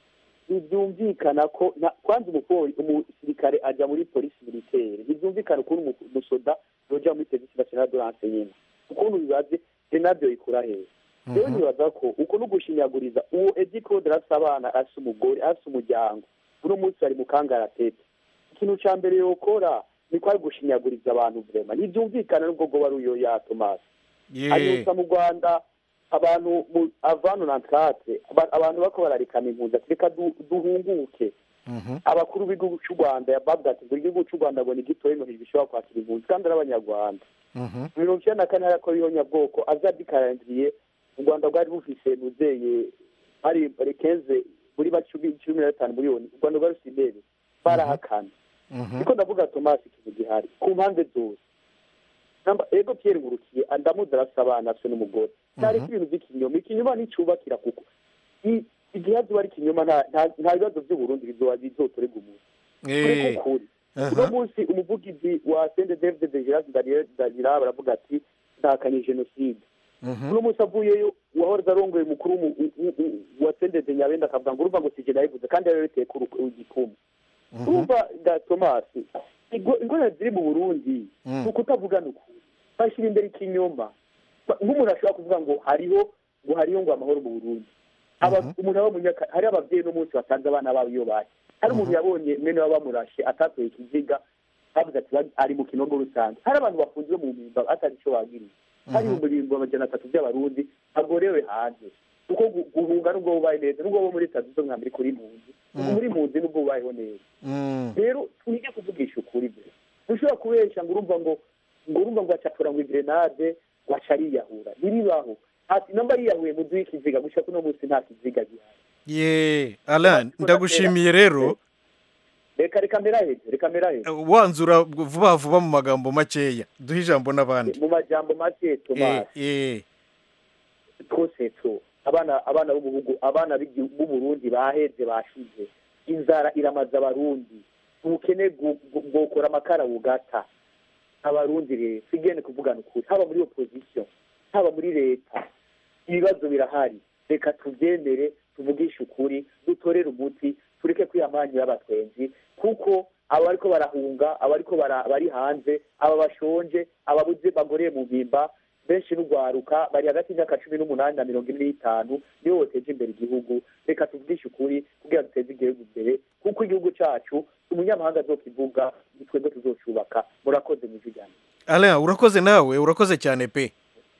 ntibyumvikana ko nta- kwanza umupoli umusirikare ajya muri polisi militaire ntibyumvikana ukuntu umu- umusoda yoja muri service nationale de renseignement ukuntu bibaze senabyo ikura hehe rero mhm, nibaza ko uko no gushinyaguriza uwo edi claude arasa abana arasa umugore arasa umuryango uno munsi bari mu kangaratete ikintu ca mbere yokora ni ko ari gushinyaguriza abantu vrema ntibyumvikana n'ubwo bwo wari uyo ya tomasi ye anyuza mu rwanda abantu mu avanu na nkate abantu bako bararikana impunzi ati reka du- duhunguke mhm, abakuru b'igihugu cy'u rwanda bavuga ati buri gihugu cy'u rwanda ngo ni gitoya ngo ntibishobora kwakira impunzi kandi ari abanyarwanda mhm, mirongo icyenda na kane hari ko bwoko aza dikarandiriye u rwanda rwari bufise muzeye hari rekenze muri bacumi cumi na gatanu miliyoni u rwanda rwari rufite intebe barahakana mhm, niko ndavuga tomasi ikintu gihari ku mpande zose namba ego pierre ngurukiye ndamuzi arasa abana afite n'umugore ntariko ibintu by'ikinyoma ikinyoma nticyubakira kuko i- igihe hazoba ari ikinyoma nta- nta- nta bibazo by'uburundi bizoba bizotorega umuntu tureke eh, ukuri aha, uno munsi umuvugizi wa sende david de giras dagira baravuga ati ndahakanye jenoside mhm, uno munsi avuyeyo uwahoze arongoye umukuru w'umu- u- u- u- wa sende de nyabenda akavuga ngo urumva ngo sije nabivuze kandi yari yariteye ku ru- igikumu mhm, urumva da tomasi igo- ingorane ziri mu burundi Mm. ni ukutavugana ukuri bashyira imbere ikinyoma Ba- nk'umuntu ashobora kuvuga ngo hariho ngo hariho ngo amahoro mu burundi Aba- Mhm. umuntu aba munyaka hari ababyeyi n'umunsi basanze abana babo iyo bari hari umuntu yabonye mwene waba bamurashe atatoye ikiziga bavuze ati "Bari- ari mu kinogo rusange hari abantu bafunzwe mu mpimba atari icyo bagiriye hari Mhm. ibihumbi birindwi amajana atatu by'abarundi bagorewe hanze kuko gu- guhunga nubwo bubaye neza nubwo bo muri leta zunze ubumwe amerika uri impunzi Mhm. muri impunzi nubwo bubayeho neza mm, rero twige kuvugisha ukuri byo ntushobora kubeshya ngo urumva ngo ngo urumva ngo acatura ngo igrenade ngo aca ariyahura ntiribaho ati namba yiyahuye mu duhe ikiziga gushaka uno munsi nta kiziga gihari ye alain ndagushimiye rero reka reka mberaheje reka mberaheje wanzura vuba vuba mu magambo makeya duhe ijambo n'abandi mu majambo make Eh, tomasi eh, twose two abana abana b'ubuhugu abana b'igi- b'uburundi baheze bashize inzara iramaze abarundi ubukene bwu- bwu- bwokora amakara bugata abarundi rero sigene kuvugana ukuri haba muri opposition haba muri leta ibibazo birahari reka tubyemere tuvugishe ukuri dutorere umuti tureke kwiyamanya y'abatwenzi kuko aba bariko barahunga aba bariko bara- bari hanze aba bashonje ababuze bagoreye mu mpimba benshi n'urwaruka bari hagati y'imyaka cumi n'umunani na mirongo ine n'itanu nibo boteje imbere igihugu reka tuvugishe ukuri kugira duteze igihugu imbere kuko igihugu cacu umunyamahanga azokivuga ni twebwe tuzocubaka murakoze mu ijwi alain urakoze nawe urakoze cyane pe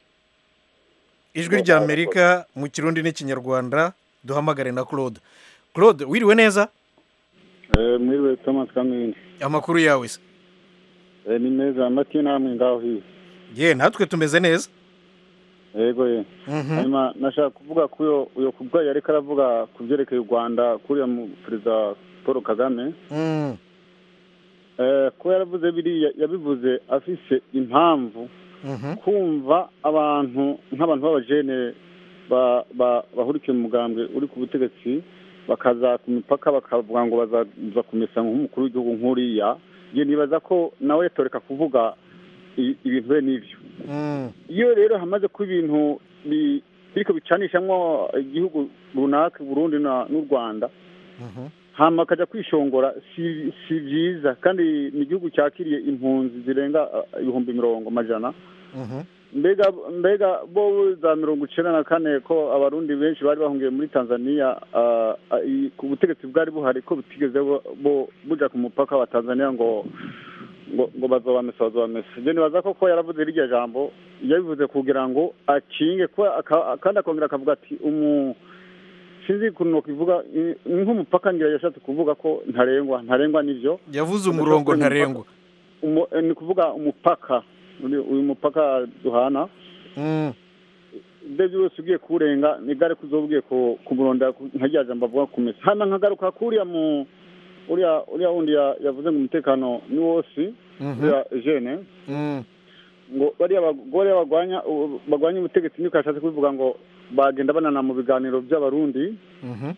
ijwi rya amerika mu kirundi n'ikinyarwanda duhamagare na claude claude wiriwe neza mwiriwe thomas kamini amakuru yawe se Eh, ni meza amatiyo namwe ngaho hiyo ye natwe tumeze neza yego ye Mhm. hanyuma nashaka kuvuga ko uyo uyo kubwa yariko aravuga ku vyerekeye u rwanda kuriya mu perezida paul kagame Mm. eh, ko yaravuze biriya yabivuze afise impamvu Mhm. kumva abantu nk'abantu b'abajene ba- ba- bahurikiye mu mugambwe uri ku butegetsi bakaza ku mipaka bakavuga ngo bazaza kumesa nk'umukuru w'igihugu nk'uriya je nibaza ko nawe yatoreka kuvuga i- ibintu bene ivyo Mm. iyo rero hamaze kuba ibintu bi- biriko bicanishamwo igihugu runaka Burundi na- n'u Rwanda Mhm. hama akaja kwishongora si si vyiza kandi ni igihugu cyakiriye impunzi zirenga uh, ibihumbi mirongo majana Mhm. mbega mbega bo za mirongo icenda na kane ko abarundi benshi bari bahungiye muri tanzania uh, uh, i- ku butegetsi bwari buhari ko butigeze bo- bo buja ku mupaka wa tanzania ngo ngo ngo bazobamesa bazobamesa je nibaza ko ko yaravuze rirya jambo yabivuze kugira ngo akinge ko aka- kandi akongera akavuga ati umu sinzi ukuntu nokivuga ni nk'umupaka ngira yashatse kuvuga ko ntarengwa ntarengwa nivyo yavuze umurongo ntarengwa Umu- eh, ni kuvuga umupaka Uri- uyu mupaka duhana Mm. ibyo byose ugiye kuwurenga ni gare kuzoba ugiye ku- kumurondera ku- nka rya jambo avuga kumesa hanyuma nkagaruka kuriya mu uriya uriya wundi ya- yavuze ngo umutekano ni wose Mhm. uriya jene Mm. ngo bariya bagore bagwanya u- bagwanya ubutegetsi niko yashatse kubivuga ngo bagenda banana mu biganiro by'abarundi Mhm.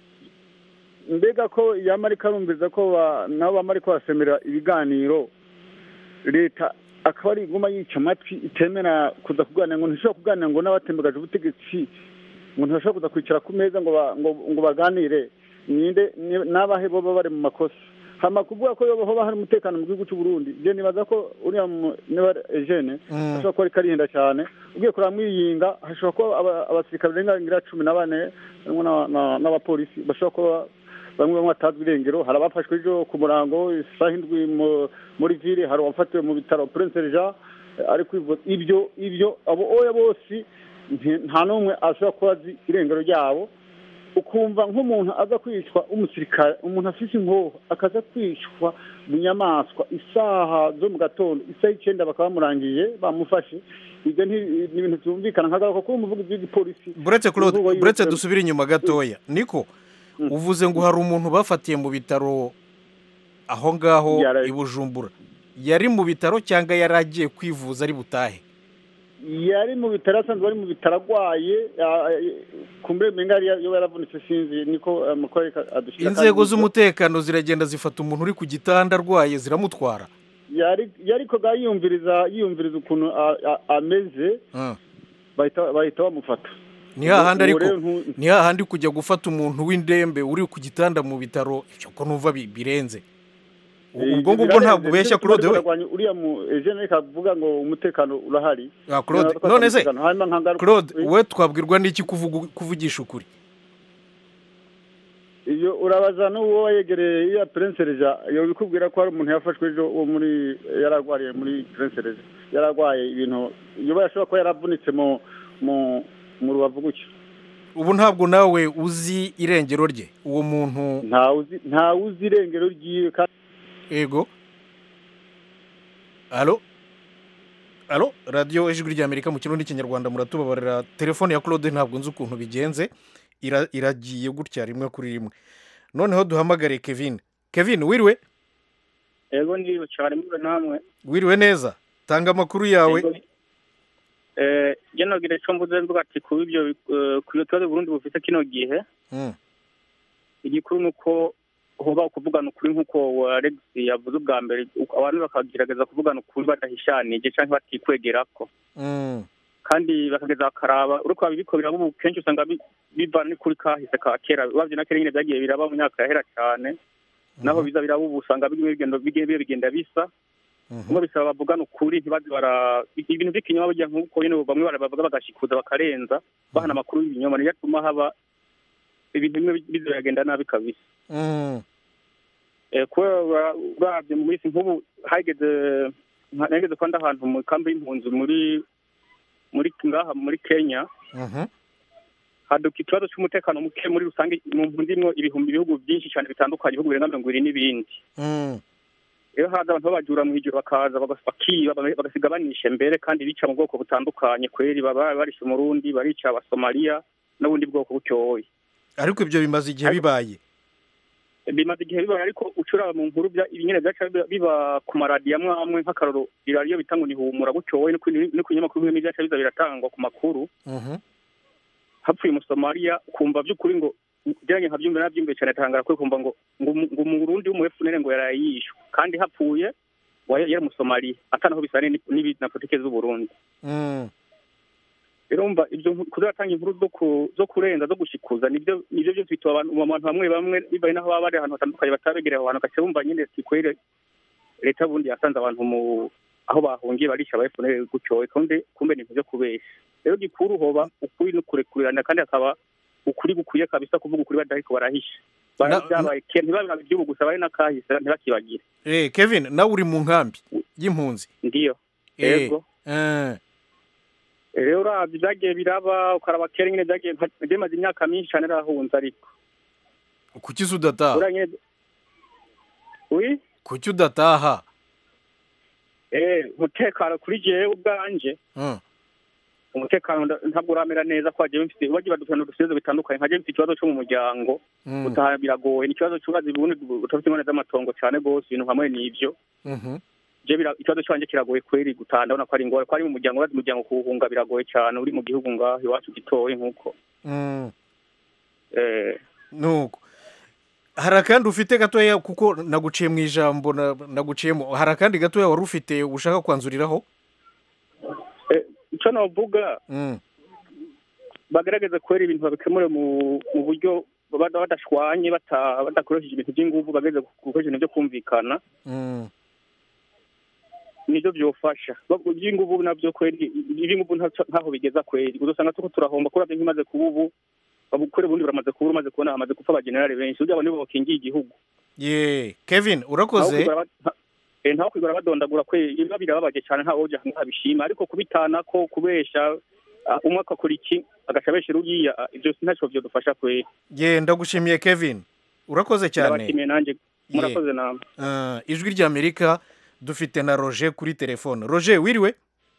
mbega ko yama ariko arumviza ko ba- nabo bama ariko basemera ibiganiro leta akaba ari iguma yica amatwi itemera kuza kuganira ngo ntishobora kuganira ngo n'abatembegaje ubutegetsi ngo ntibashobora kuza kwicara ku meza ngo ba- ngo ngo baganire ninde ni- n'abahe boba bari mu makosa hama kuvuga ko yoba hoba hari umutekano mu gihugu cy'u Burundi je nibaza ko uriya mu- niba ari Eugene Mm. ashobora kuba ariko arihinda cyane ugiye kureba mwiyinga hashobora kuba aba- abasirikare barenga ngira cumi na bane harimo na- na- n'abapolisi bashobora kuba bamwe bamwe batazwi irengero hari abafashwe ejo ku murango isaha indwi mu- muri vile hari uwafatiwe mu bitaro prince jean eh, ari kwivuza ibyo ibyo abo oya bose nti- nta n'umwe ashobora kuba azi irengero ryabo ukumva nk'umuntu aza kwicwa umusirikare umuntu afise inkoho akaza kwicwa mu nyamaswa isaha zo mu gatondo isaha icyenda bakaba bamurangiye bamufashe ibyo nti- ni ibintu byumvikana nkagaruka kuba umuvugizi w'igipolisi buretse Claude Imvugo buretse y'uko- dusubire inyuma gatoya niko uvuze ngo hari umuntu bafatiye mu bitaro aho ngaho Yara- i Bujumbura yari mu bitaro cyangwa yari agiye kwivuza ari butahe yari mu bitaro asanzwe ari mu bitaro arwaye kumbure menga yari yo yaravunitse sinzi niko amakuru ariko adushira inzego z'umutekano ziragenda zifata umuntu uri ku gitanda arwaye ziramutwara yari yari ko ga yiyumviriza yiyumviriza ukuntu a- a- ameze Ah. bahita bahita bamufata ni hahandi Ubu ariko rero ntu- ni hahandi kujya gufata umuntu w'indembe uri ku gitanda mu bitaro ibyo ko numva bi- birenze Eh, ubwo ngubwo birarenze. ntabwo ubeshya Nicyo Claude kibazo we barwanya uriya mu Eugene ariko avuga ngo umutekano urahari Ah, Claude Nibaza ko none se umutekano. hanyuma nkagaruka- Claude Eh, we twabwirwa n'iki kuvuga kuvugisha ukuri iyo urabaza n'uwo yegereye iya Prince Reja iyo bikubwira ko hari umuntu yafashwe ejo wo muri yararwariye muri Prince Reja yararwaye ibintu iyo yashobora kuba yaravunitse mu mu mu rubavu gutyo ubu ntabwo nawe uzi irengero rye uwo muntu ntawe uzi ntawe uzi irengero ryiwe kandi ego alo alo radiyo ijwi ry'amerika mu kirundi n'ikinyarwanda muratubabarira telefone ya claude ntabwo nzi ukuntu bigenze ira- iragiye gutya rimwe kuri rimwe noneho duhamagare kevin kevin wiriwe ego ndiyo cyane muri namwe wiriwe neza tanga amakuru yawe Ego, eh je nogira ico mvuze mvuga ati kuba ibyo eh, ku iyo tubazo Burundi bufite kino gihe Mm, igikuru nuko hoba kuvugana ukuri nk'uko Alex yavuze ubwa mbere uko abantu bakagerageza kuvugana ukuri badahishanije canke batikwegerako mm, kandi bakageza bakaraba uriko babibiko biraba ubu kenshi usanga bi- bivana n'ukuri kahise ka kera bavye na kera nyine vyagiye biraba mu myaka yahera cane naho biza biraba ubu usanga bimwe bigenda bigiye bigenda bisa mhm. kumwe bisaba bavugana ukuri ntibaze bara ibintu by'ikinyoma burya nk'uko nyine bamwe barabavuga bagashikuza bakarenza bahana amakuru y'ibinyoma niyo atuma haba ibintu bimwe biza biragenda nabi kabisa Mm, Eh, kubera uravye mu minsi nk'ubu hageze nka- nageze kwanda ahantu mu kambi y'impunzi muri muri ngaha muri kenya mhm. haduka ikibazo cy'umutekano muke muri rusange mu mpunzi imwo ibihumbi ibihugu byinshi cyane bitandukanye ibihugu birenga mirongo ibiri n'ibindi Mm, rero haza abantu babajura mu ijoro bakaza bagas- bakiba baga- bagasiga banishe mbere kandi bica mu bwoko butandukanye kweri baba barishe umurundi barica abasomaliya n'ubundi bwoko butyoye ariko ibyo bimaze igihe bibaye bimaze igihe bibaye ariko ucura mu nkuru bya ibinyene byaca biba- biba ku maradiyo amwe amwe nk'akaroro iradiyo bita ngo ni humura butyoye no ku no ku binyamakuru bimwe byaca biza biratangwa ku makuru Mhm. hapfuye umusomaliya kumva by'ukuri ngo byanjye nkabyumva nabyumviye cyane atangara kwe kumva ngo ngo umu- ngo umurundi w'umuefunere ngo yaraye yishwe kandi hapfuye wa- yari umusomaliya atanaho bisane ni- n'ibi- na politike z'uburundi Mm. rero umva ibyo nku- kuzatanga inkuru zo ku- zo kurenza zo gushikuza nibyo nibyo byose bituma abantu mu bantu bamwe bamwe bibaye naho baba bari ahantu hatandukanye batabegereye aho hantu gace bumva nyine sikwere leta bundi yasanze abantu mu aho bahungiye barisha aba FNL gutyoye kandi kumbe ni ibintu byo kubesha rero gikuru hoba ukuri no kurekurana kandi hakaba ukuri gukwiye kabisa kuvuga ukuri badariko barahisha Na- byabaye kera ntibabira igihugu gusa bari n'akahise ntibakibagire Eh, Kevin nawe uri mu nkambi y'impunzi ndiyo Eh, yego eh, rero uravye vyagiye biraba ukaraba kera nyene vyagiye nka- bimaze imyaka myinshi cane rahunze ariko kuki se udataha uriya nyene wi kuki udataha eh umutekano kuri jewe ubwanje Mm. umutekano nda- ntabwo uramera neza ko hagiye mfite bagiye badufana udusizo bitandukanye nkaje mfite ikibazo cyo mu muryango Mm. gutaha biragoye ni ikibazo cy'ubazi ubundi utafite ingone z'amatongo cyane gose ibintu hamwe n'ivyo Mhm. je bira- ikibazo cyanjye kiragoye kweri gutaha ndabona ko ari ingore ko ari mu muryango urazi umuryango kuwuhunga biragoye cyane uri mu gihugu ngaho iwacu gitoye nk'uko Mm. eh nuko hari akandi ufite gatoya kuko naguciye mu ijambo na- naguciyemo hari akandi gatoya wari ufite ushaka kwanzuriraho eh, ico novuga Mm. bagerageze kwera ibintu babikemure mu mu buryo bada- badashwanye bata- badakoresheje ibintu by'inguvu bagerageze gukoresha ibintu byo kumvikana Mm. nibyo byofasha Ba- iby'inguvu nabyo kweri iby'inguvu nta- ntaho bigeza kweri uzosanga tuko turahomba kuravye nk'imaze kuba ubu babukore ubundi baramaze kubura umaze kubona hamaze gupfa abajenerali benshi ugira ngo nibo bakingiye igihugu ye kevin Ntaho urakoze kwigora ba- nta- eh, ntaho kwigora badondagura kwe biba birababaje cyane nta woja ntabishima ariko kubitana ko kubesha ah, umwe akakora iki agaca abeshera uriya ah, ibyo ntacyo vyodufasha kweri ye ndagushimiye kevin urakoze cyane ndabashimiye nanjye murakoze namwe Ah, ijwi ry'amerika dufite na roger kuri telefone roger wiriwe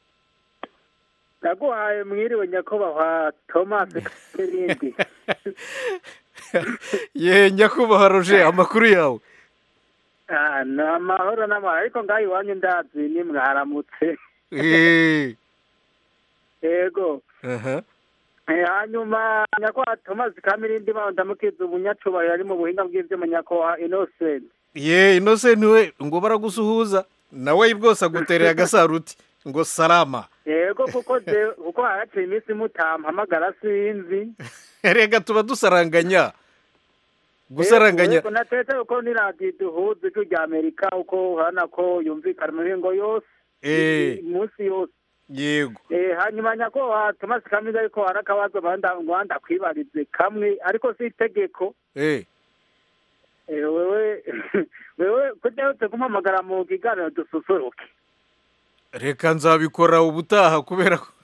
naguhaye mwiriwe nyakubahwa thomas n'irindi ye nyakubahwa roger amakuru yawe Ah, ni amahoro n'amahoro ariko ngaho iwanyu ndazi ni mwaramutse Eh, yego aha. Eh, hanyuma nyakubahwa thomas kamirindi baho ndamukiza umunyacubahiro ari mu buhinga bw'ivyuma nyakubahwa innocent ye innocent we ngo baragusuhuza nawe bwose agutereye agasaruti ngo salama yego kuko je kuko haraciye iminsi mutampamagara sinzi rega tuba dusaranganya gusaranganya yego natetse uko ni radiyo duhuza ijwi rya amerika uko urabona ko yumvikana mu mihingo yose Eh. umunsi yose yego Eh, hanyuma nyakubahwa thomas kamiza ariko hari akabazo banda ngo ndakwibarize kamwe ariko si itegeko Eh, Eh, wewe wewe kudaherutse kumpamagara mu kiganiro dususuruke reka nzabikora ubutaha kubera ko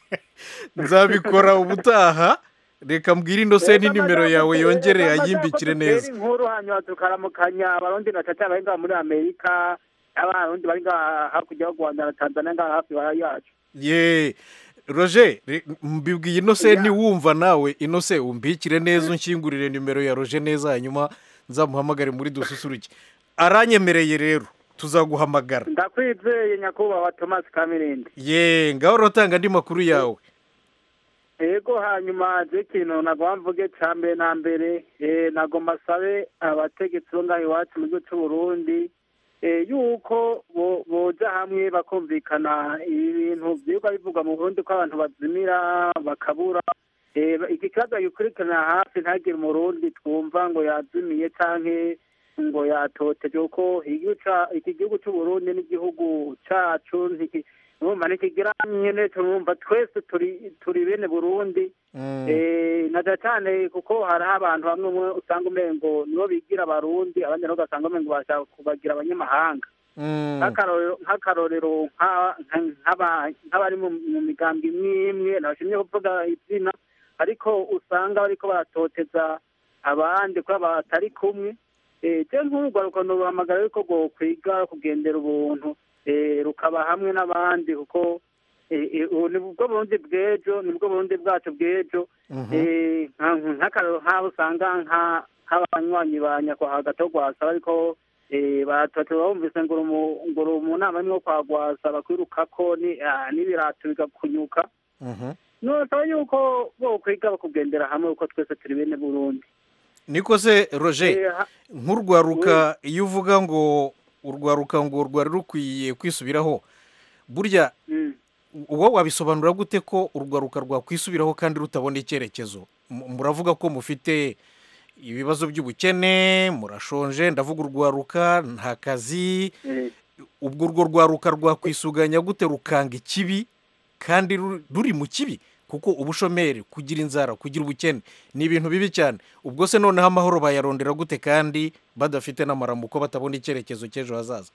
nzabikora ubutaha reka mbwire innocent nimero yawe yongere ayimbikire neza inkuru hanyuma tukaramukanya abarundi na tata bari ngaha muri amerika abarundi bari ngaha hakurya y'u rwanda na tanzania ngaha hafi bara yacu ye roger re- mbibwiye innocent wumva nawe innocent umbikire neza unshyingurire nimero ya roger neza hanyuma nzamuhamagare muri dususuruke aranyemereye rero tuzaguhamagara ndakwizeye nyakubahwa thomas kamirindi ye ngaho urotanga andi makuru yawe yego hanyuma je ikintu nagomba mvuge ca mbere na mbere eh, nagomba sabe abategetsi bo ngaha iwacu mu gihugu c'uburundi eh, yuko bo- boja hamwe bakumvikana ibintu vyigwa bivugwa mu burundi ko abantu bazimira bakabura Eh, iki kibazo gikurikirana hafi ntagire umurundi twumva ngo yazimiye canke ngo yatoteje kuko igihugu ca- iki gihugu c'uburundi n'igihugu cacu ntiki- urumva ntikigira nyene turumva twese turi turi bene burundi Mm. Eh, na cyane cyane kuko hariho abantu bamwe umwe usanga umengo nibo bigira abarundi abandi nabo ugasanga umengo bashaka kubagira abanyamahanga Mm. nk'akarorero nk'akarorero nka- nka- nk'aba- nk'abari mu mu migambi imwe imwe ntibashimye kuvuga izina ariko usanga bariko baratoteza abandi kuba batari kumwe eh, je nk'urwaruka nobahamagara yuko rwokwiga kugendera ubuntu eh, rukaba hamwe n'abandi kuko eh, eh, ubu ni bwo burundi bw'ejo ni bwo burundi bwacu bw'ejo Mhm. Eh, nka- nk'akarero nk'aho usanga nka- nk'abanywanyi ba nyakwaha gato rwasa ariko eh, batatu bumvise ngo uri mu- ngo uri mu nama imwe yo kwa rwasa bakwirukako ni- ah, n'ibirato bigakunyuka Mhm. nosaba yuko bokwiga bakugendera hamwe kuko twese turi bene burundi niko se roger Eh, ha- nk'urwaruka iyo uvuga ngo urwaruka ngo rwari rukwiye kwisubiraho burya mm. uwo wabisobanura gute ko urwaruka rwakwisubiraho kandi rutabona icyerekezo M- muravuga ko mufite ibibazo by'ubukene murashonje ndavuga urwaruka nta kazi Eh, ubwo urwo rwaruka rwakwisuganya gute rukanga ikibi kandi ru- ruri mu kibi kuko ubushomeri kugira inzara kugira ubukene ni ibintu bibi cyane ubwo se noneho amahoro bayarondera gute kandi badafite n'amaramuko batabona icyerekezo cy'ejo hazaza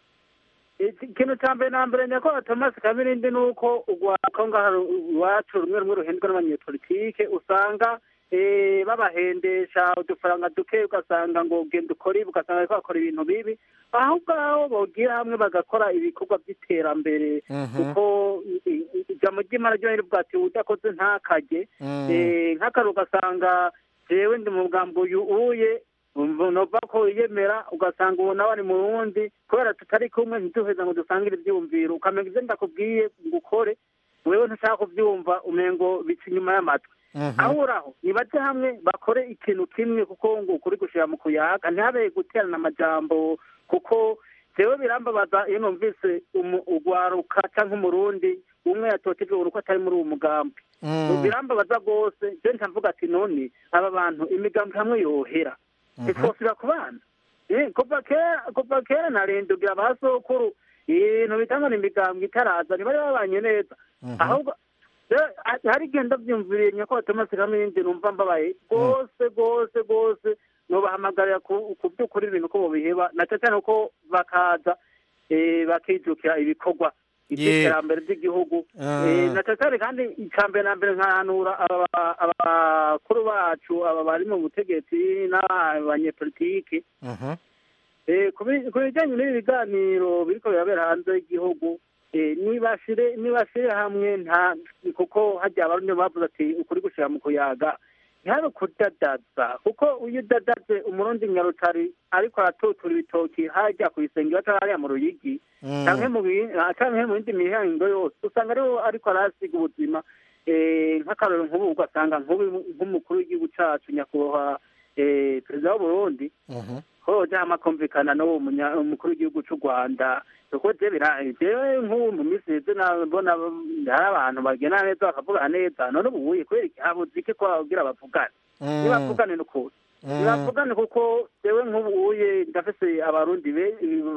iki- ikintu cya mbere na mbere nyakubahwa thomas kabirindi ni uko urwaruka ngaha iwacu rumwe rumwe ruhendwa n'abanyepolitike usanga eh, babahendesha udufaranga duke ugasanga ngo genda ukore ibi ugasanga bariko bakora ibintu bibi aho ngaho bogira hamwe bagakora ibikorwa by'iterambere Mhm. kuko i- i- ijambo ry'imana ryo riri bwati udakoze ntakajye Mm. Eh, nk'akaru ugasanga jewe ndi mu bwambo uyu uye nova ko yemera ugasanga ubu nawe ari mu wundi kubera tutari kumwe ntiduheza ngo dusangire ibyiyumviro ukamenya ibyo ndakubwiye ngo ukore wewe ntushaka kubyumva umengo bica inyuma y'amatwi Mhm. aho uraho nibaje hamwe bakore ikintu kimwe kuko ngo ukuri gushira mu kuyaga ntihabe guterana amajambo kuko jewe birambabaza iyo numvise umu- urwaruka canke umurundi umwe yatotejwe uruko atari muri uwo mugambi Mm. birambabaza rwose je ntavuga ati none aba bantu imigambi hamwe yohera ntitwosubira ku bana Eh, kuva kera kuva kera narindugira ba sokuru ibintu bitangwa n'imigambi itaraza ntibari babanye neza ahubwo rero, ha- hari igihe ndabyumviriye nyakubahwa thomas kamindi numva mbabaye rwose rwose rwose nubahamagarira ku ku by'ukuri ibintu ko bobiheba na cyane cyane ko bakaza eh, bakijukira ibikorwa Ye. iby'iterambere ry'igihugu Ah. Eh, na cyane cyane kandi icya mbere na mbere nkahanura aba- abakuru bacu aba bari mu butegetsi n'abanyepolitiki Mhm. Eh, ku bi- ku bijyanye n'ibi biganiro biriko birabera hanze y'igihugu eh, nibashire nibashire hamwe nta kuko hajya abarundi bavuze ati ukuri gushira mu kuyaga ntihabe kudadaza kuko iyo udadaze umurundi nyarutari ariko aratutura ibitoki hajya ku isengero cyangwa hariya mu ruyigi Mm. canke mu bi- ah, canke mu yindi mihango yose usanga ariho ariko arasiga ubuzima eh, nk'akarorero nk'ubu ugasanga nk'ubu nk'umukuru w'igihugu cacu nyakubahwa eh, perezida w'uburundi Mhm. ko jama kumvikana n'uwo munya- umukuru w'igihugu cy'u rwanda kuko je bira jewe nk'ubu mu minsi iheze nabona hari abantu bagena neza bakavugana neza none ubu uye kubera iki habuze iki ko babwira bavugane Mm. ntibavugane n'ukuri Mm. ntibavugane kuko jewe nk'ubu uye ndafise abarundi be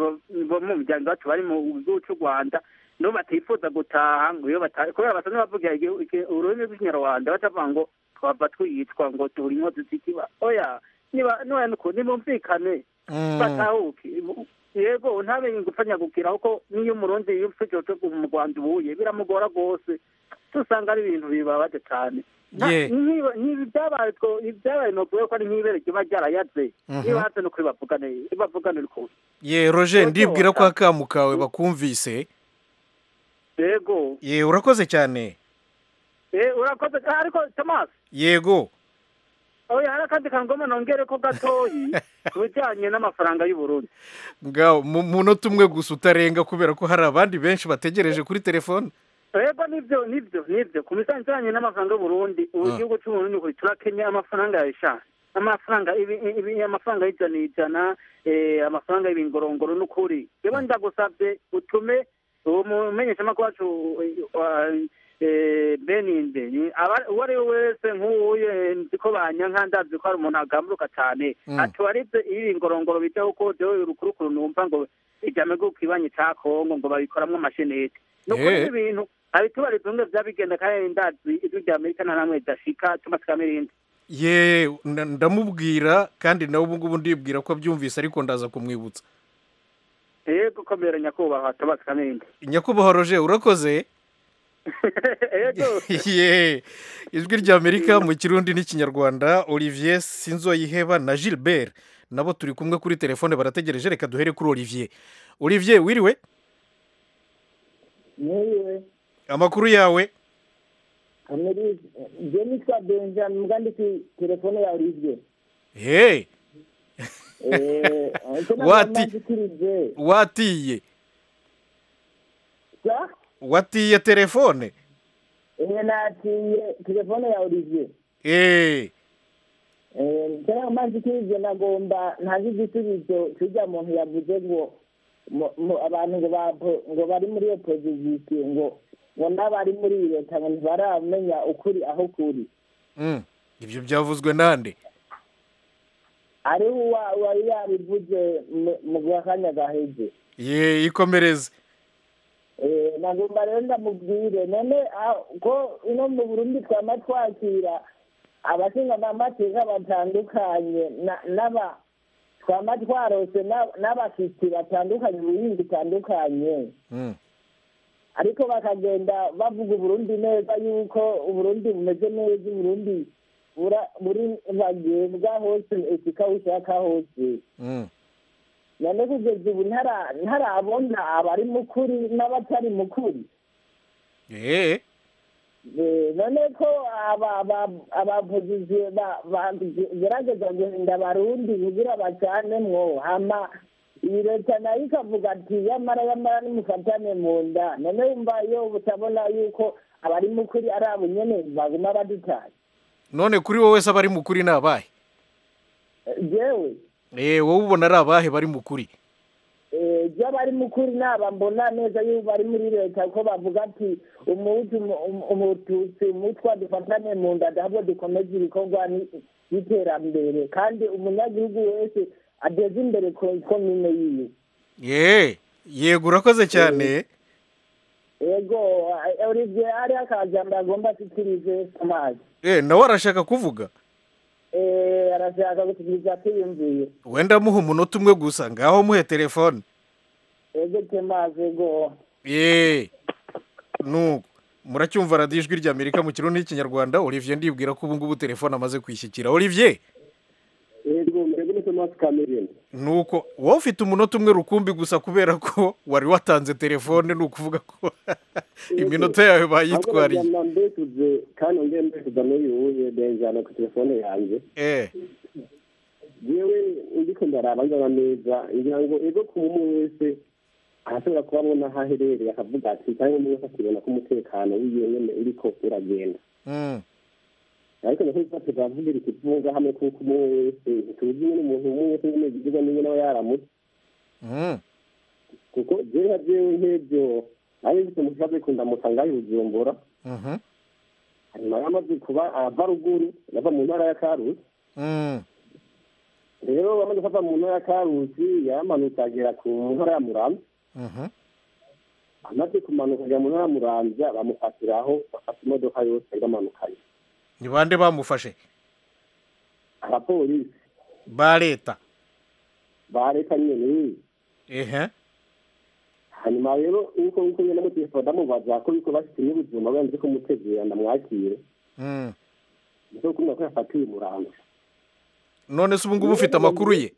bo mu muryango wacu bari mu gihugu cy'u rwanda nibo batifuza gutaha ngo iyo bataha kubera basanzwe bavugira igihu- iki- ururimi rw'ikinyarwanda batavuga ngo twava twiyitwa ngo turi inkozi z'ikiba oya niba niba nuko nimumvikane Mm. batahuke yego ntabe gupfanyagukira kuko n'iyo umurundi iyo ufite cyo mu rwanda ubuye biramugora rwose usanga ari ibintu bibabaje cyane Nta- Ye. nkiba- nkibi byabaye two- ibyabaye novuga ko ari nk'ibere kiba ryarayaze Mhm. niba hatse no kuri bavugane bavugane rwose ye roger Roger, ndibwira ko wata- akamu kawe bakumvise yego ye urakoze cyane Eh, urakoze ariko thomas yego oya hari akandi kangoma nongere ko gatoyi ku bijyanye n'amafaranga y'uburundi ngaho mu munota umwe gusa utarenga kubera ko hari abandi benshi bategereje kuri telefone Ego nivyo nivyo nivyo ku bijanye n'amafaranga y'uburundi ubu Ah. igihugu c'uburundi kuri turakenya amafaranga yasha amafaranga ibi, ibi, amafaranga y'ijana ijana eh, amafaranga y'ibingorongoro n'ukuri rero ndagusavye utume uwo mumenyeshamakuru wacu eh, wa- eh, beninde ni aba- uwo ari we wese nk'uwuye nzi ko banyanka ndazi ko hari umuntu agamburuka cane Mm. atubarize iyo ibingorongoro bijya kuko jewe urukurukuru numva ngo ijame bw'ukibanye ca kongo ngo babikoramwo amashenete nukuri Eh. ibintu abitubariza umwe vyabigenda kandi ndazi ijwi rya amerika nta namwe ridashika thomas kamirindi ye nda- ndamubwira kandi nawe ubu ngubu ndibwira ko abyumvise ariko ndaza kumwibutsa yego komera nyakubahwa thomas kamirindi nyakubahwa roger urakoze yego ye ijwi ry'amerika mu kirundi n'ikinyarwanda olivier sinzoyiheba na gilbert nabo turi kumwe kuri telefone barategereje reka duhere kuri olivier olivier wiriwe niwe amakuru yawe amerize je nitwa benjamin mbwa ndi ku telefone ya olivier he Eh, icyo Wati- nagomba nzikirize watiye sa watiye telefone eh, natiye telefone ya olivier Eh, Eh, icyo nagomba nzikirize nagomba ntazi igisubizo cy'urya muntu yavuze ngo mu- mu- abantu ngo bapo- ngo bari muri opozisiyo ngo ngo n'abari muri leta ngo ntibaramenya ukuri aho kuri mm, ibyo byavuzwe nande ariho uwa- uwari yabivuze mu- mu kanya gaheze ye ikomereze Eh, nagomba rero ndamubwire none ah, ko ino mu burundi twama twakira abashinga amateka batandukanye na- n'aba twama twarose na- n'abashyitsi batandukanye mu buhinzi butandukanye Mm, ariko bakagenda bavuga uburundi neza yuko uburundi bumeze neza uburundi bura- buri bagembwa hose esika ushaka hose mm. none kugeza ubu ntara- ntarabona abari mukuri n'abatari mukuri Eh, Eh, none ko aba- aba- abavugizi ba- bagerageza guhinda abarundi kugira bacanemwo hama iyi leta nayo ikavuga ati yamara yamara nimufatane mu nda none wumva iyo utabona yuko abari mukuri ari abo nyene baguma badutaye none kuri wowe se abari mukuri ni abahe Eh, jewe Eh, wowe ubona ari abahe bari mukuri eh, je abari mukuri naba mbona neza yuko bari muri leta ko bavuga ati umuhutu umu- umu- umututsi umutwa dufatane mu nda ahubwo dukomeze ibikorwa ni- by'iterambere kandi umunyagihugu wese ateze imbere ko- komine yiwe ye yego urakoze cyane yego eh, olivier hariho akajambo agomba ashyikirize amazi Eh, nawe arashaka kuvuga Eh, arashaka gushyikiriza kwiyumviye wenda muha umunota umwe gusa ngaho muhe telefone yego temazi yego ye nuko muracyumva radiyo ijwi ry'amerika mu kirundi n'ikinyarwanda olivier ndibwira ko ubu ngubu telefone amaze kwishyikira olivier yego murebe neza amazi kamerine nuko wowe ufite umunota umwe rukumbi gusa kubera ko wari watanze telefone ni ukuvuga ko iminota yawe bayitwariye ahubwo mbetuze kandi ongeye mbetuza n'uyu wuye benjana ku telefone yanjye eh yewe ndiko ndaraba ngaba neza ngira ngo ego ku umwe wese arashobora kuba abona aho aherereye akavuga ati cyangwa umwe wese akibona ko umutekano wiwe nyene uriko uragenda mm, ariko nako tuba tukavugira ikivunga hamwe kuko umwe wese ntituzi nyene umuntu umwe wese nyene yigirwa niwe nawe yaramutse mm, kuko jewe nka jewe nk'ivyo ari mfite umukibazo ariko ndamutsa ngaho i bujumbura mhm, hanyuma yamaze kuba ava ruguru yava mu ntara ya karusi mm, rero bamaze kuva mu ntara ya karusi yaramanutse agera ku ntara ya muramvya mhm. amaze kumanuka ajya mu ntara ya muramvya bamufatiraho bafata imodoka yose yari bamanukanye ni bande bamufashe abapolisi ba leta ba leta nyene ehe hanyuma rero nkuko nkuko nyene mutelefone ndamubaza ko yuko bashitse n'ubuzima bwanze ko mutegera ndamwakire mm. niko kumva ko yafatiwe muramvya none se ubu ngubu ufite amakuru ye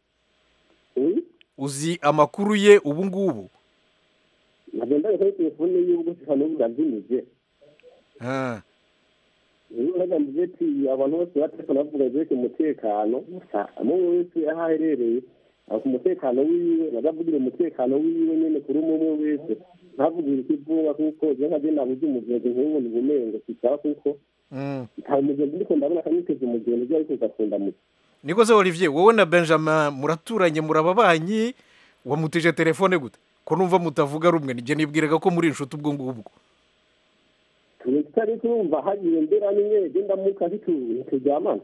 uzi amakuru ye ubu ngubu nagendaga kuri telefone yiwe ubwo sifa n'ubu urazimije Ah, rero uragamije ati abantu bose batekana bavuga ivyerekeye umutekano gusa umwe wese aho aherereye ako umutekano wiwe nagavugire umutekano wiwe nyene kuri umwe umwe wese ntavugire ikivunga kuko je nka je nabuze umugenzi nk'ubu ni bumengo sisaba kuko mm. nta mugenzi ndiko ndabona akanyiteze umugenzi ivyo ariko ugakunda muti niko se olivier wowe na benjamin muraturanye murababanyi wamutije telefone gute ko numva mutavuga rumwe nijye nibwiraga ko muri inshuti ubwo ngubwo tutari turumva hagiye mbera nimwe je ndamuka ntituryamana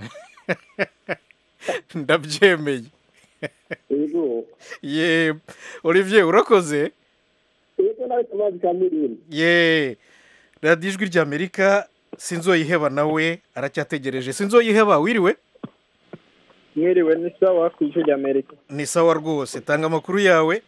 ndabyemeye ego ye olivier urakoze ego nawe tumazi ka miliyoni ye radiyo ijwi ry'amerika sinzoyiheba nawe aracyategereje sinzoyiheba wiriwe mwiriwe ni sawa ku ijwi ry'amerika ni sawa rwose tanga amakuru yawe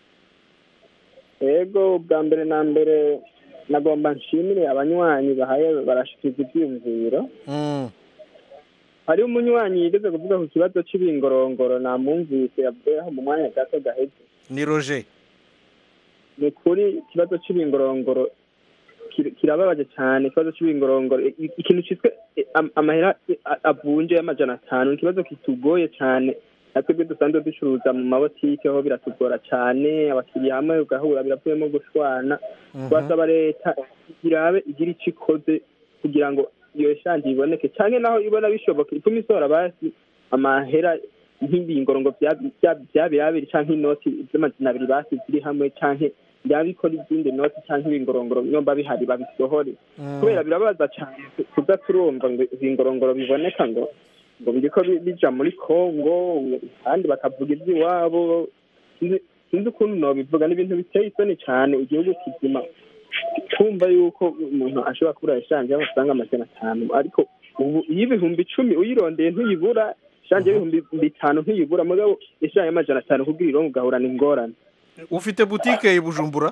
ego bwa mbere na mbere nagomba nshimire abanywanyi bahaye barashyikiza ibyiyumviro Mm, hariho umunywanyi yigeze kuvuga ku kibazo c'ibingorongoro namwumvise yavuyeho mu mwanya gato gaheze ni roger ni ukuri ikibazo c'ibingorongoro kir- kirababaje cyane ikibazo c'ibingorongoro I- i- ikintu cyitwa eh, am- amahera eh, a- avunje y'amajana atanu ni ikibazo kitugoye cyane natwebwe dusanzwe ducuruza mu mabotike ho biratugora cyane abakiriya hamwe ugahura biravuyemo gushwana twasaba leta irabe igira icyo ikoze kugira ngo iyo eshanje iboneke cyane naho ibona bishoboka ituma isohora basi amahera nk'ibingorongo bya bya- bya birabiri cyangwa inoti z'amajana abiri basi ziri hamwe cyangwa byabikora izindi noti cyangwa ibingorongoro nyomba bihari babisohore kubera birabaza cyane kuza turumva ngo ibingorongoro biboneka ngo ngo biriko bi- bija muri kongo kandi bakavuga iby'iwabo Sinzi- sinzi ukuntu nobivuga ni ibintu biteye isoni cyane igihugu kizima kumva yuko umuntu ashobora kubura eshanje y'amafaranga amajana atanu ariko ubu iyo ibihumbi icumi uyirondeye ntuyibura eshanje y'ibihumbi bitanu ntuyibura mugabo eshanje y'amajana atanu kugira irongo ugahurana ingorane ufite butike i bujumbura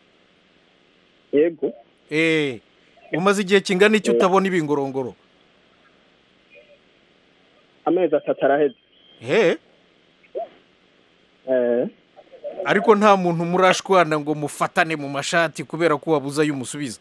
yego eh umaze igihe kingana iki Eh. utabona ibingorongoro amezi atatu araheze he eh ariko nta muntu murashwana ngo mufatane mu mashati kubera ko wabuze ayo umusubiza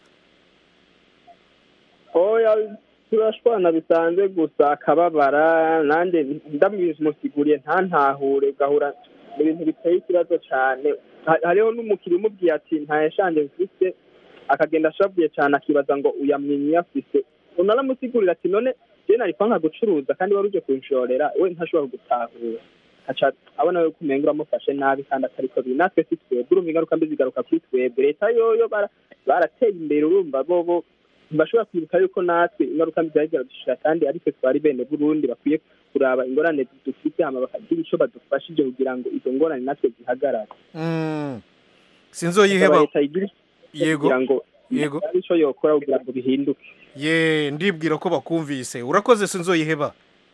oya turashwana bisanzwe gusa akababara nanjye ndamusiguriye ntantahure ugahura ibintu biteye ikibazo cyane Ha- hariho n'umukiriya umubwiye ati nta eshanje mfite akagenda ashavuye cyane akibaza ngo uyamwinyi afise unaramusigurira ati none je nari kwanka gucuruza kandi wari uje kunshorera we ntashobora gutahura aca abona yuko umenga uramufashe nabi kandi atariko biri natwe si twebwe urumva ingaruka mbi zigaruka kuri twebwe leta yoyo bara- barateye imbere urumva bobo ntibashobora kwibuka yuko natwe ingaruka mbi zari ziradushira kandi ariko twari bene burundi bakwiye kuraba ingorane dufite hama bakagira ico badufashije kugira ngo izo ngorane natwe zihagarare Mm. sinzoyiheba leta igira ico yego kugira ngo yego ari ico yokora kugira ngo bihinduke ye ndibwira ko bakumvise urakoze sinzoyiheba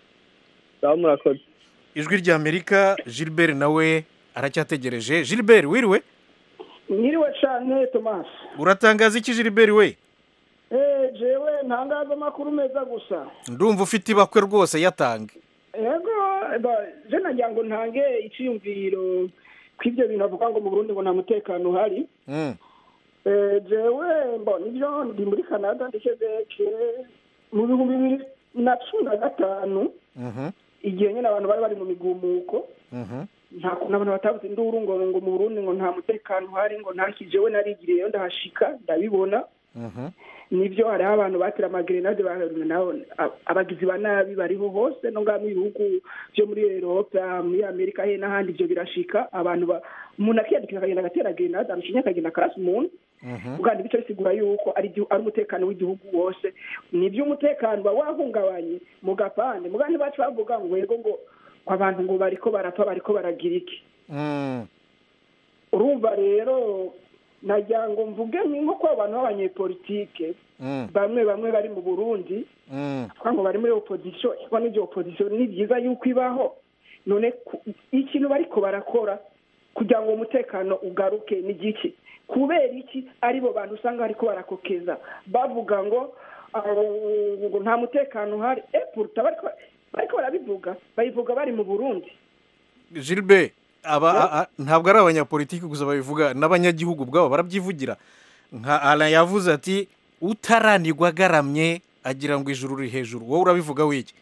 sawa murakoze ijwi rya amerika gilbert nawe aracyategereje gilbert wiriwe mwiriwe cyane tomasi uratangaza iki gilbert we eee jewe ntangaza amakuru meza gusa ndumva ufite ibakwe rwose yatange yego ba- je nagira ngo ntange iciyumviro kw'ibyo bintu avuga ngo mu burundi ngo nta mutekano uhari Mm. Eh, jewe mbo nibyo ndi muri canada ndikebeke mu bihumbi bibiri na cumi na gatanu Mhm. igihe nyine abantu bari bari mu migumuko Mhm. nta kuntu abantu batabuze induru ngo ngo mu burundi ngo nta mutekano uhari ngo nta kijewe narigiriyeyo ndahashika ndabibona Mhm. nibyo hariho abantu batera amagerenade ba- nabo a- abagizi ba nabi bariho hose no ngaha mu bihugu byo muri erope muri amerika he n'ahandi ibyo birashika abantu ba- umuntu akiyandikira akagenda agatera gerenade amushinya akagenda akarasa umuntu uganda bice bisigura yuko ari igihu- ari umutekano w'igihugu wose nibyo umutekano uba wahungabanye mu gapande mugandi bacu bavuga ngo yego ngo ngo abantu ngo bariko barapfa bariko baragira iki Mm. urumva rero nagira ngo mvuge nko ko abantu b'abanyepolitike Mm. bamwe bamwe bari mu burundi Mm. twa ngo bari muri opozisiyo kuko n'ibyo opozisiyo ni byiza yuko ibaho none ku- ikintu bariko barakora kugira ngo umutekano ugaruke ni giki kubera iki aribo bantu usanga bariko barakokeza bavuga ngo ah, ngo nta mutekano uhari e puruta bariko bariko barabivuga babivuga bari mu burundi gilbert aba a- a- ntabwo ari abanyapolitiki gusa babivuga n'abanyagihugu ubwabo barabyivugira nka ara yavuze ati utaranirwa agaramye agira ngo ijuru riri hejuru wowe urabivuga wiki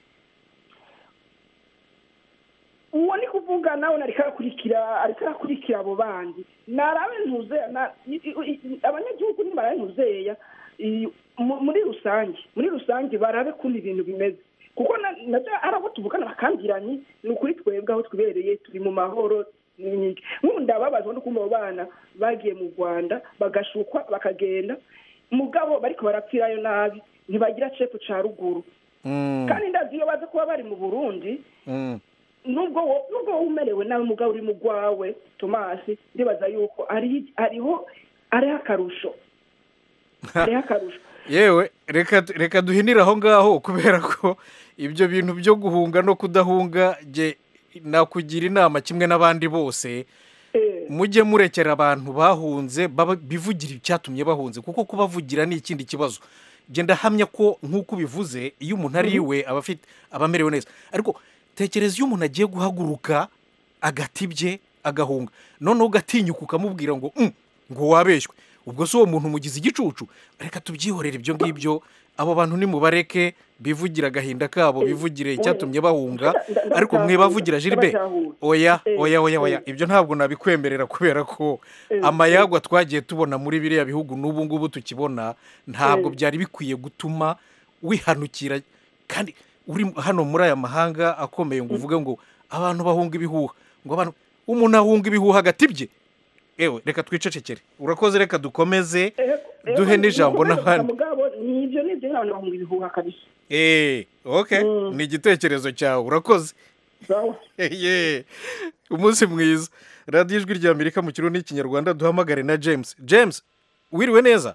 uwo ni kuvuga nawe ariko arakurikira ariko arakurikira abo bandi narabe ntuzeya na- i- i- i- abanyagihugu nimarabe ntuzeya i- mu- muri rusange muri rusange barabe kundi ibintu bimeze kuko na- nabyo ari abo tuvugana bakambiranye ni ukuri twebwe aho twibereye turi mu mahoro n'iki nk'ubu ndababazwa no kumva abo bana bagiye mu rwanda bagashukwa bakagenda mugabo bariko barapfirayo nabi ntibagira cepu ca ruguru Mm. kandi ndazi iyo baza kuba bari mu burundi Mm. nubwo wo- nubwo wowe umerewe nawe mugabo uri mu rwawe tomasi ndibaza yuko ari hariho ariho akarusho hariho akarusho yewe reka reka duhinire aho ngaho kubera ko ibyo bintu byo guhunga no kudahunga jye nakugira inama kimwe n'abandi bose mujye murekera abantu bahunze baba- bivugira icyatumye bahunze kuko kubavugira ni ikindi kibazo genda hamya ko nk'uko ubivuze iyo umuntu ari iwe aba afite aba amerewe neza ariko tekereza iyo umuntu agiye guhaguruka agatibye agahunga noneho ugatinyuka ukamubwira ngo "Mm, ngo wabeshywe ubwo si uwo muntu umugize igicucu reka tubyihorere ibyo ngibyo abo bantu nimubareke bivugira agahinda kabo bivugire icyatumye bahunga ariko mwe bavugira jiribe oya oya oya oya ibyo ntabwo nabikwemerera kubera ko amayagwa twagiye tubona muri biriya bihugu n'ubu ngubu tukibona ntabwo byari bikwiye gutuma wihanukira kandi uri hano muri aya mahanga akomeye ngo uvuge ngo abantu bahunga ibihuha ngo abantu umuntu ahunga ibihuha agatibye ewe reka twicecekere urakoze reka dukomeze duhe n'ijambo n'abandi mugabo nibyo nibyo nk'abantu bahunga ibihuha kabisa eee oke ni igitekerezo cyawe urakoze sawa ye umunsi mwiza radiyo ijwi rya amerika mu kirundi n'ikinyarwanda duhamagare na james james wiriwe neza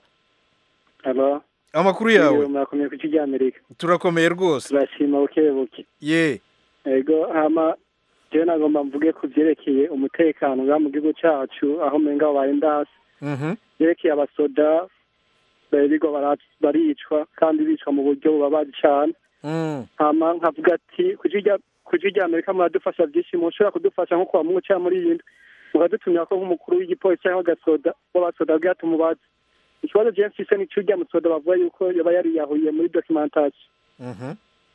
halo amakuru yawe murakomeye ku kigo amerika turakomeye rwose turashima buke buke ye ego hama jewe nagomba mvuge ku byerekeye umutekano ngaha mu gihugu cyacu aho umenga wabaye ndasi Mhm. byerekeye abasoda birirwa bara- baricwa kandi bicwa mu buryo bubabaje cyane Mm. hama nkavuga ati ku ijwi rya- ku ijwi rya amerika muradufasha byinshi mushobora kudufasha nko kuwa mungu cyangwa muri iyi ndwi mukadutumira ko nk'umukuru w'igipolisi cyangwa agasoda w'abasoda bwira tumubaze ikibazo jewe mfise ni cy'urya musoda bavuga yuko yaba yariyahuye muri documentation Mhm.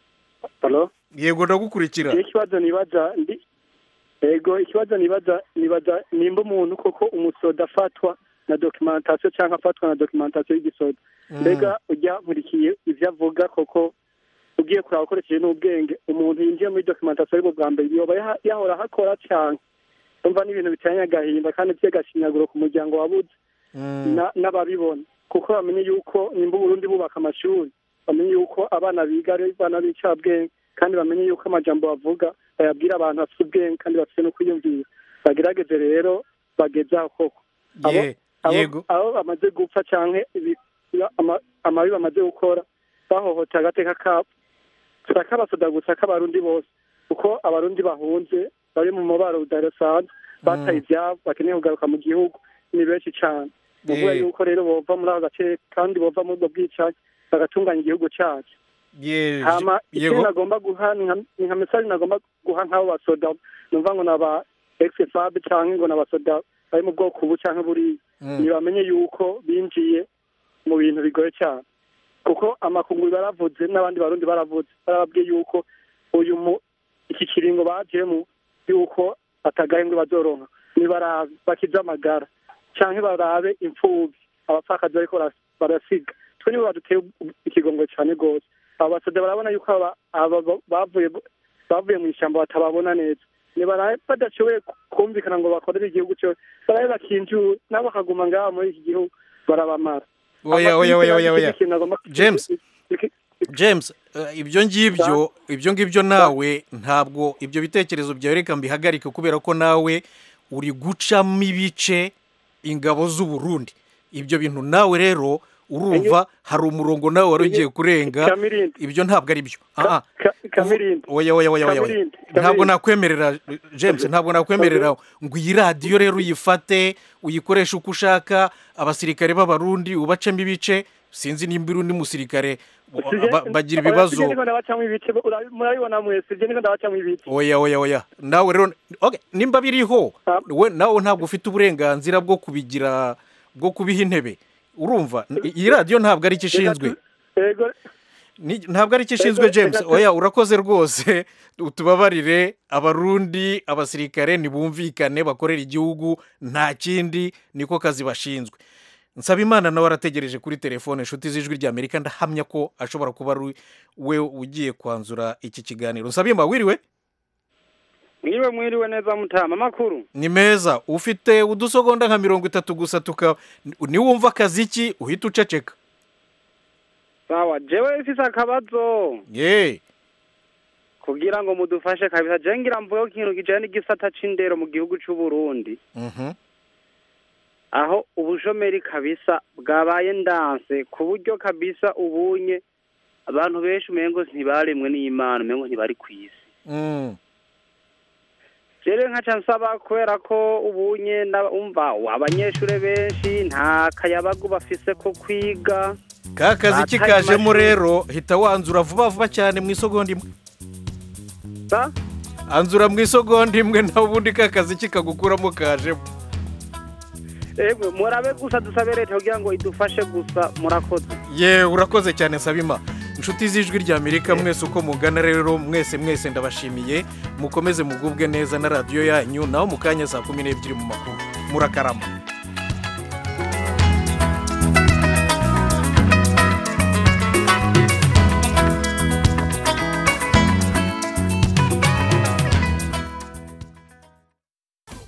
halo yego ndagukurikira iyo ikibazo nibaza ndi ego ikibazo nibaza nibaza nimba umuntu koko umusoda afatwa na documentation cyangwa afatwa na documentation y'igisoda Mm. mbega ujya nkurikiye ibyo avuga koko ugiye kuraba ukoresheje n'ubwenge umuntu yinjiye muri documentation aribwo bwa mbere yoba yaha- yahora ahakora cyane umva n'ibintu bitanye agahinda kandi by'agashinyaguro ku muryango wabuze Mm. na- n'ababibona kuko bamenye yuko nimba uburundi bubaka amashuri bamenye yuko abana biga ari abana b'incabwenge kandi bamenye yuko amajambo bavuga bayabwira abantu bafite ubwenge kandi bafite no kwiyumvira bagerageze rero bageze aho koko abo Ye- abo- yego abo bamaze gupfa canke ibi- ama- amabi bamaze gukora bahohotera agateka kabo saka abasoda gusa k'abarundi bose kuko abarundi bahunze bari mu mubaro udasanzwe bataye ibyabo bakeneye kugaruka mu gihugu ni benshi cyane ni ukuvuga Eh. yuko rero bova muri ako gace kandi bova muri ubwo bwicanyi bagatunganya igihugu cyacu ye hama ikindi yego nagomba guha ni nka- ni nka mesaje nagomba guha nk'abo basoda numva ngo ni aba exfab cyangwa ngo ni abasoda bari mu bwoko ubu cyangwa buriya Mm. ntibamenye yuko binjiye mu bintu bigoye cyane kuko amakungu baravuze n'abandi barundi baravuze barababwiye yuko uyu mu iki kiringo bajemo yuko atagahembwe bazoronka nibarabe bakize amagara canke barabe imfubyi abapfakazi bariko bara- barasiga twe nibo baduteye ikigongo cyane rwose abo basoda barabona yuko aba aba ba- bavuye bavuye mu ishyamba batababona neza nibarabe badashoboye kumvikana ngo bakorere igihugu cyose barabe bakinjure nabo bakaguma ngaha muri iki gihugu barabamara oya oya oya oya oya Ikindi nagomba- James. james eh, ibyo ngibyo ibyo ngibyo nawe ntabwo ibyo bitekerezo byawe reka mbihagarike kubera ko nawe uri gucamo ibice ingabo z'u Burundi ibyo bintu nawe rero urumva hari umurongo nawe wari ugiye kurenga Kamirindi. ibyo ntabwo ari byo aha Ka- Kamirindi. oya oya oya oya oya Kamirindi. ntabwo Kamirindi. nakwemerera james ntabwo nakwemerera ngo iyi radiyo rero uyifate uyikoreshe uko ushaka abasirikare b'abarundi ubacemo ibice sinzi nimba uri undi musirikare ba- bagira ibibazo Sije niko ndabacamo ibice urabi- murabibona mwese sije niko ndabacamo ibice oya oya oya nawe rero okay, nimba biriho we nawe ntabwo ufite uburenganzira bwo kubigira bwo kubiha intebe urumva iyi radiyo ntabwo ari icyo ishinzwe Ego Ni- ntabwo ari icyo ishinzwe Ego, james ego. oya urakoze rwose tubabarire abarundi abasirikare ntibumvikane bakorera igihugu nta kindi niko kazi bashinzwe nsaba imana nawe arategereje kuri telefone inshuti z'ijwi rya amerika ndahamya ko ashobora kuba ari we ugiye kwanzura iki kiganiro nsaba imana wiriwe mwiriwe mwiriwe neza mutama amakuru ni meza ufite udusogonda nka mirongo itatu gusa tuka niwumva akaziki uhita uceceka sawa jewe mfise akabazo ye kugira ngo mudufashe kabisa jewe ngira mvuge ku kintu kijanye n'igisata c'indero mu gihugu c'u Burundi Mhm. aho ubushomeri kabisa bwabaye ndanse ku buryo kabisa ubunye abantu benshi umengo ntibaremwe n'imana umengo ntibari kw'isi Mm. rero nkaca nsaba kubera ko ubunye na- umva abanyeshure benshi nta kayabagu bafise ko kwiga ka kazi kikajemo rero hita wanzura vuba vuba cyane mu isogonda imwe anzura mu isogonda imwe nawe ubundi ka kazi kikagukuramo kajemo emwe murabe gusa dusabe leta kugira ngo idufashe gusa murakoze ye urakoze cyane nsabima inshuti z'ijwi rya amerika mwese uko mugana rero mwese mwese ndabashimiye mukomeze mugubwe neza na radiyo yanyu naho mu kanya saa kumi n'ebyiri mu makuru murakarama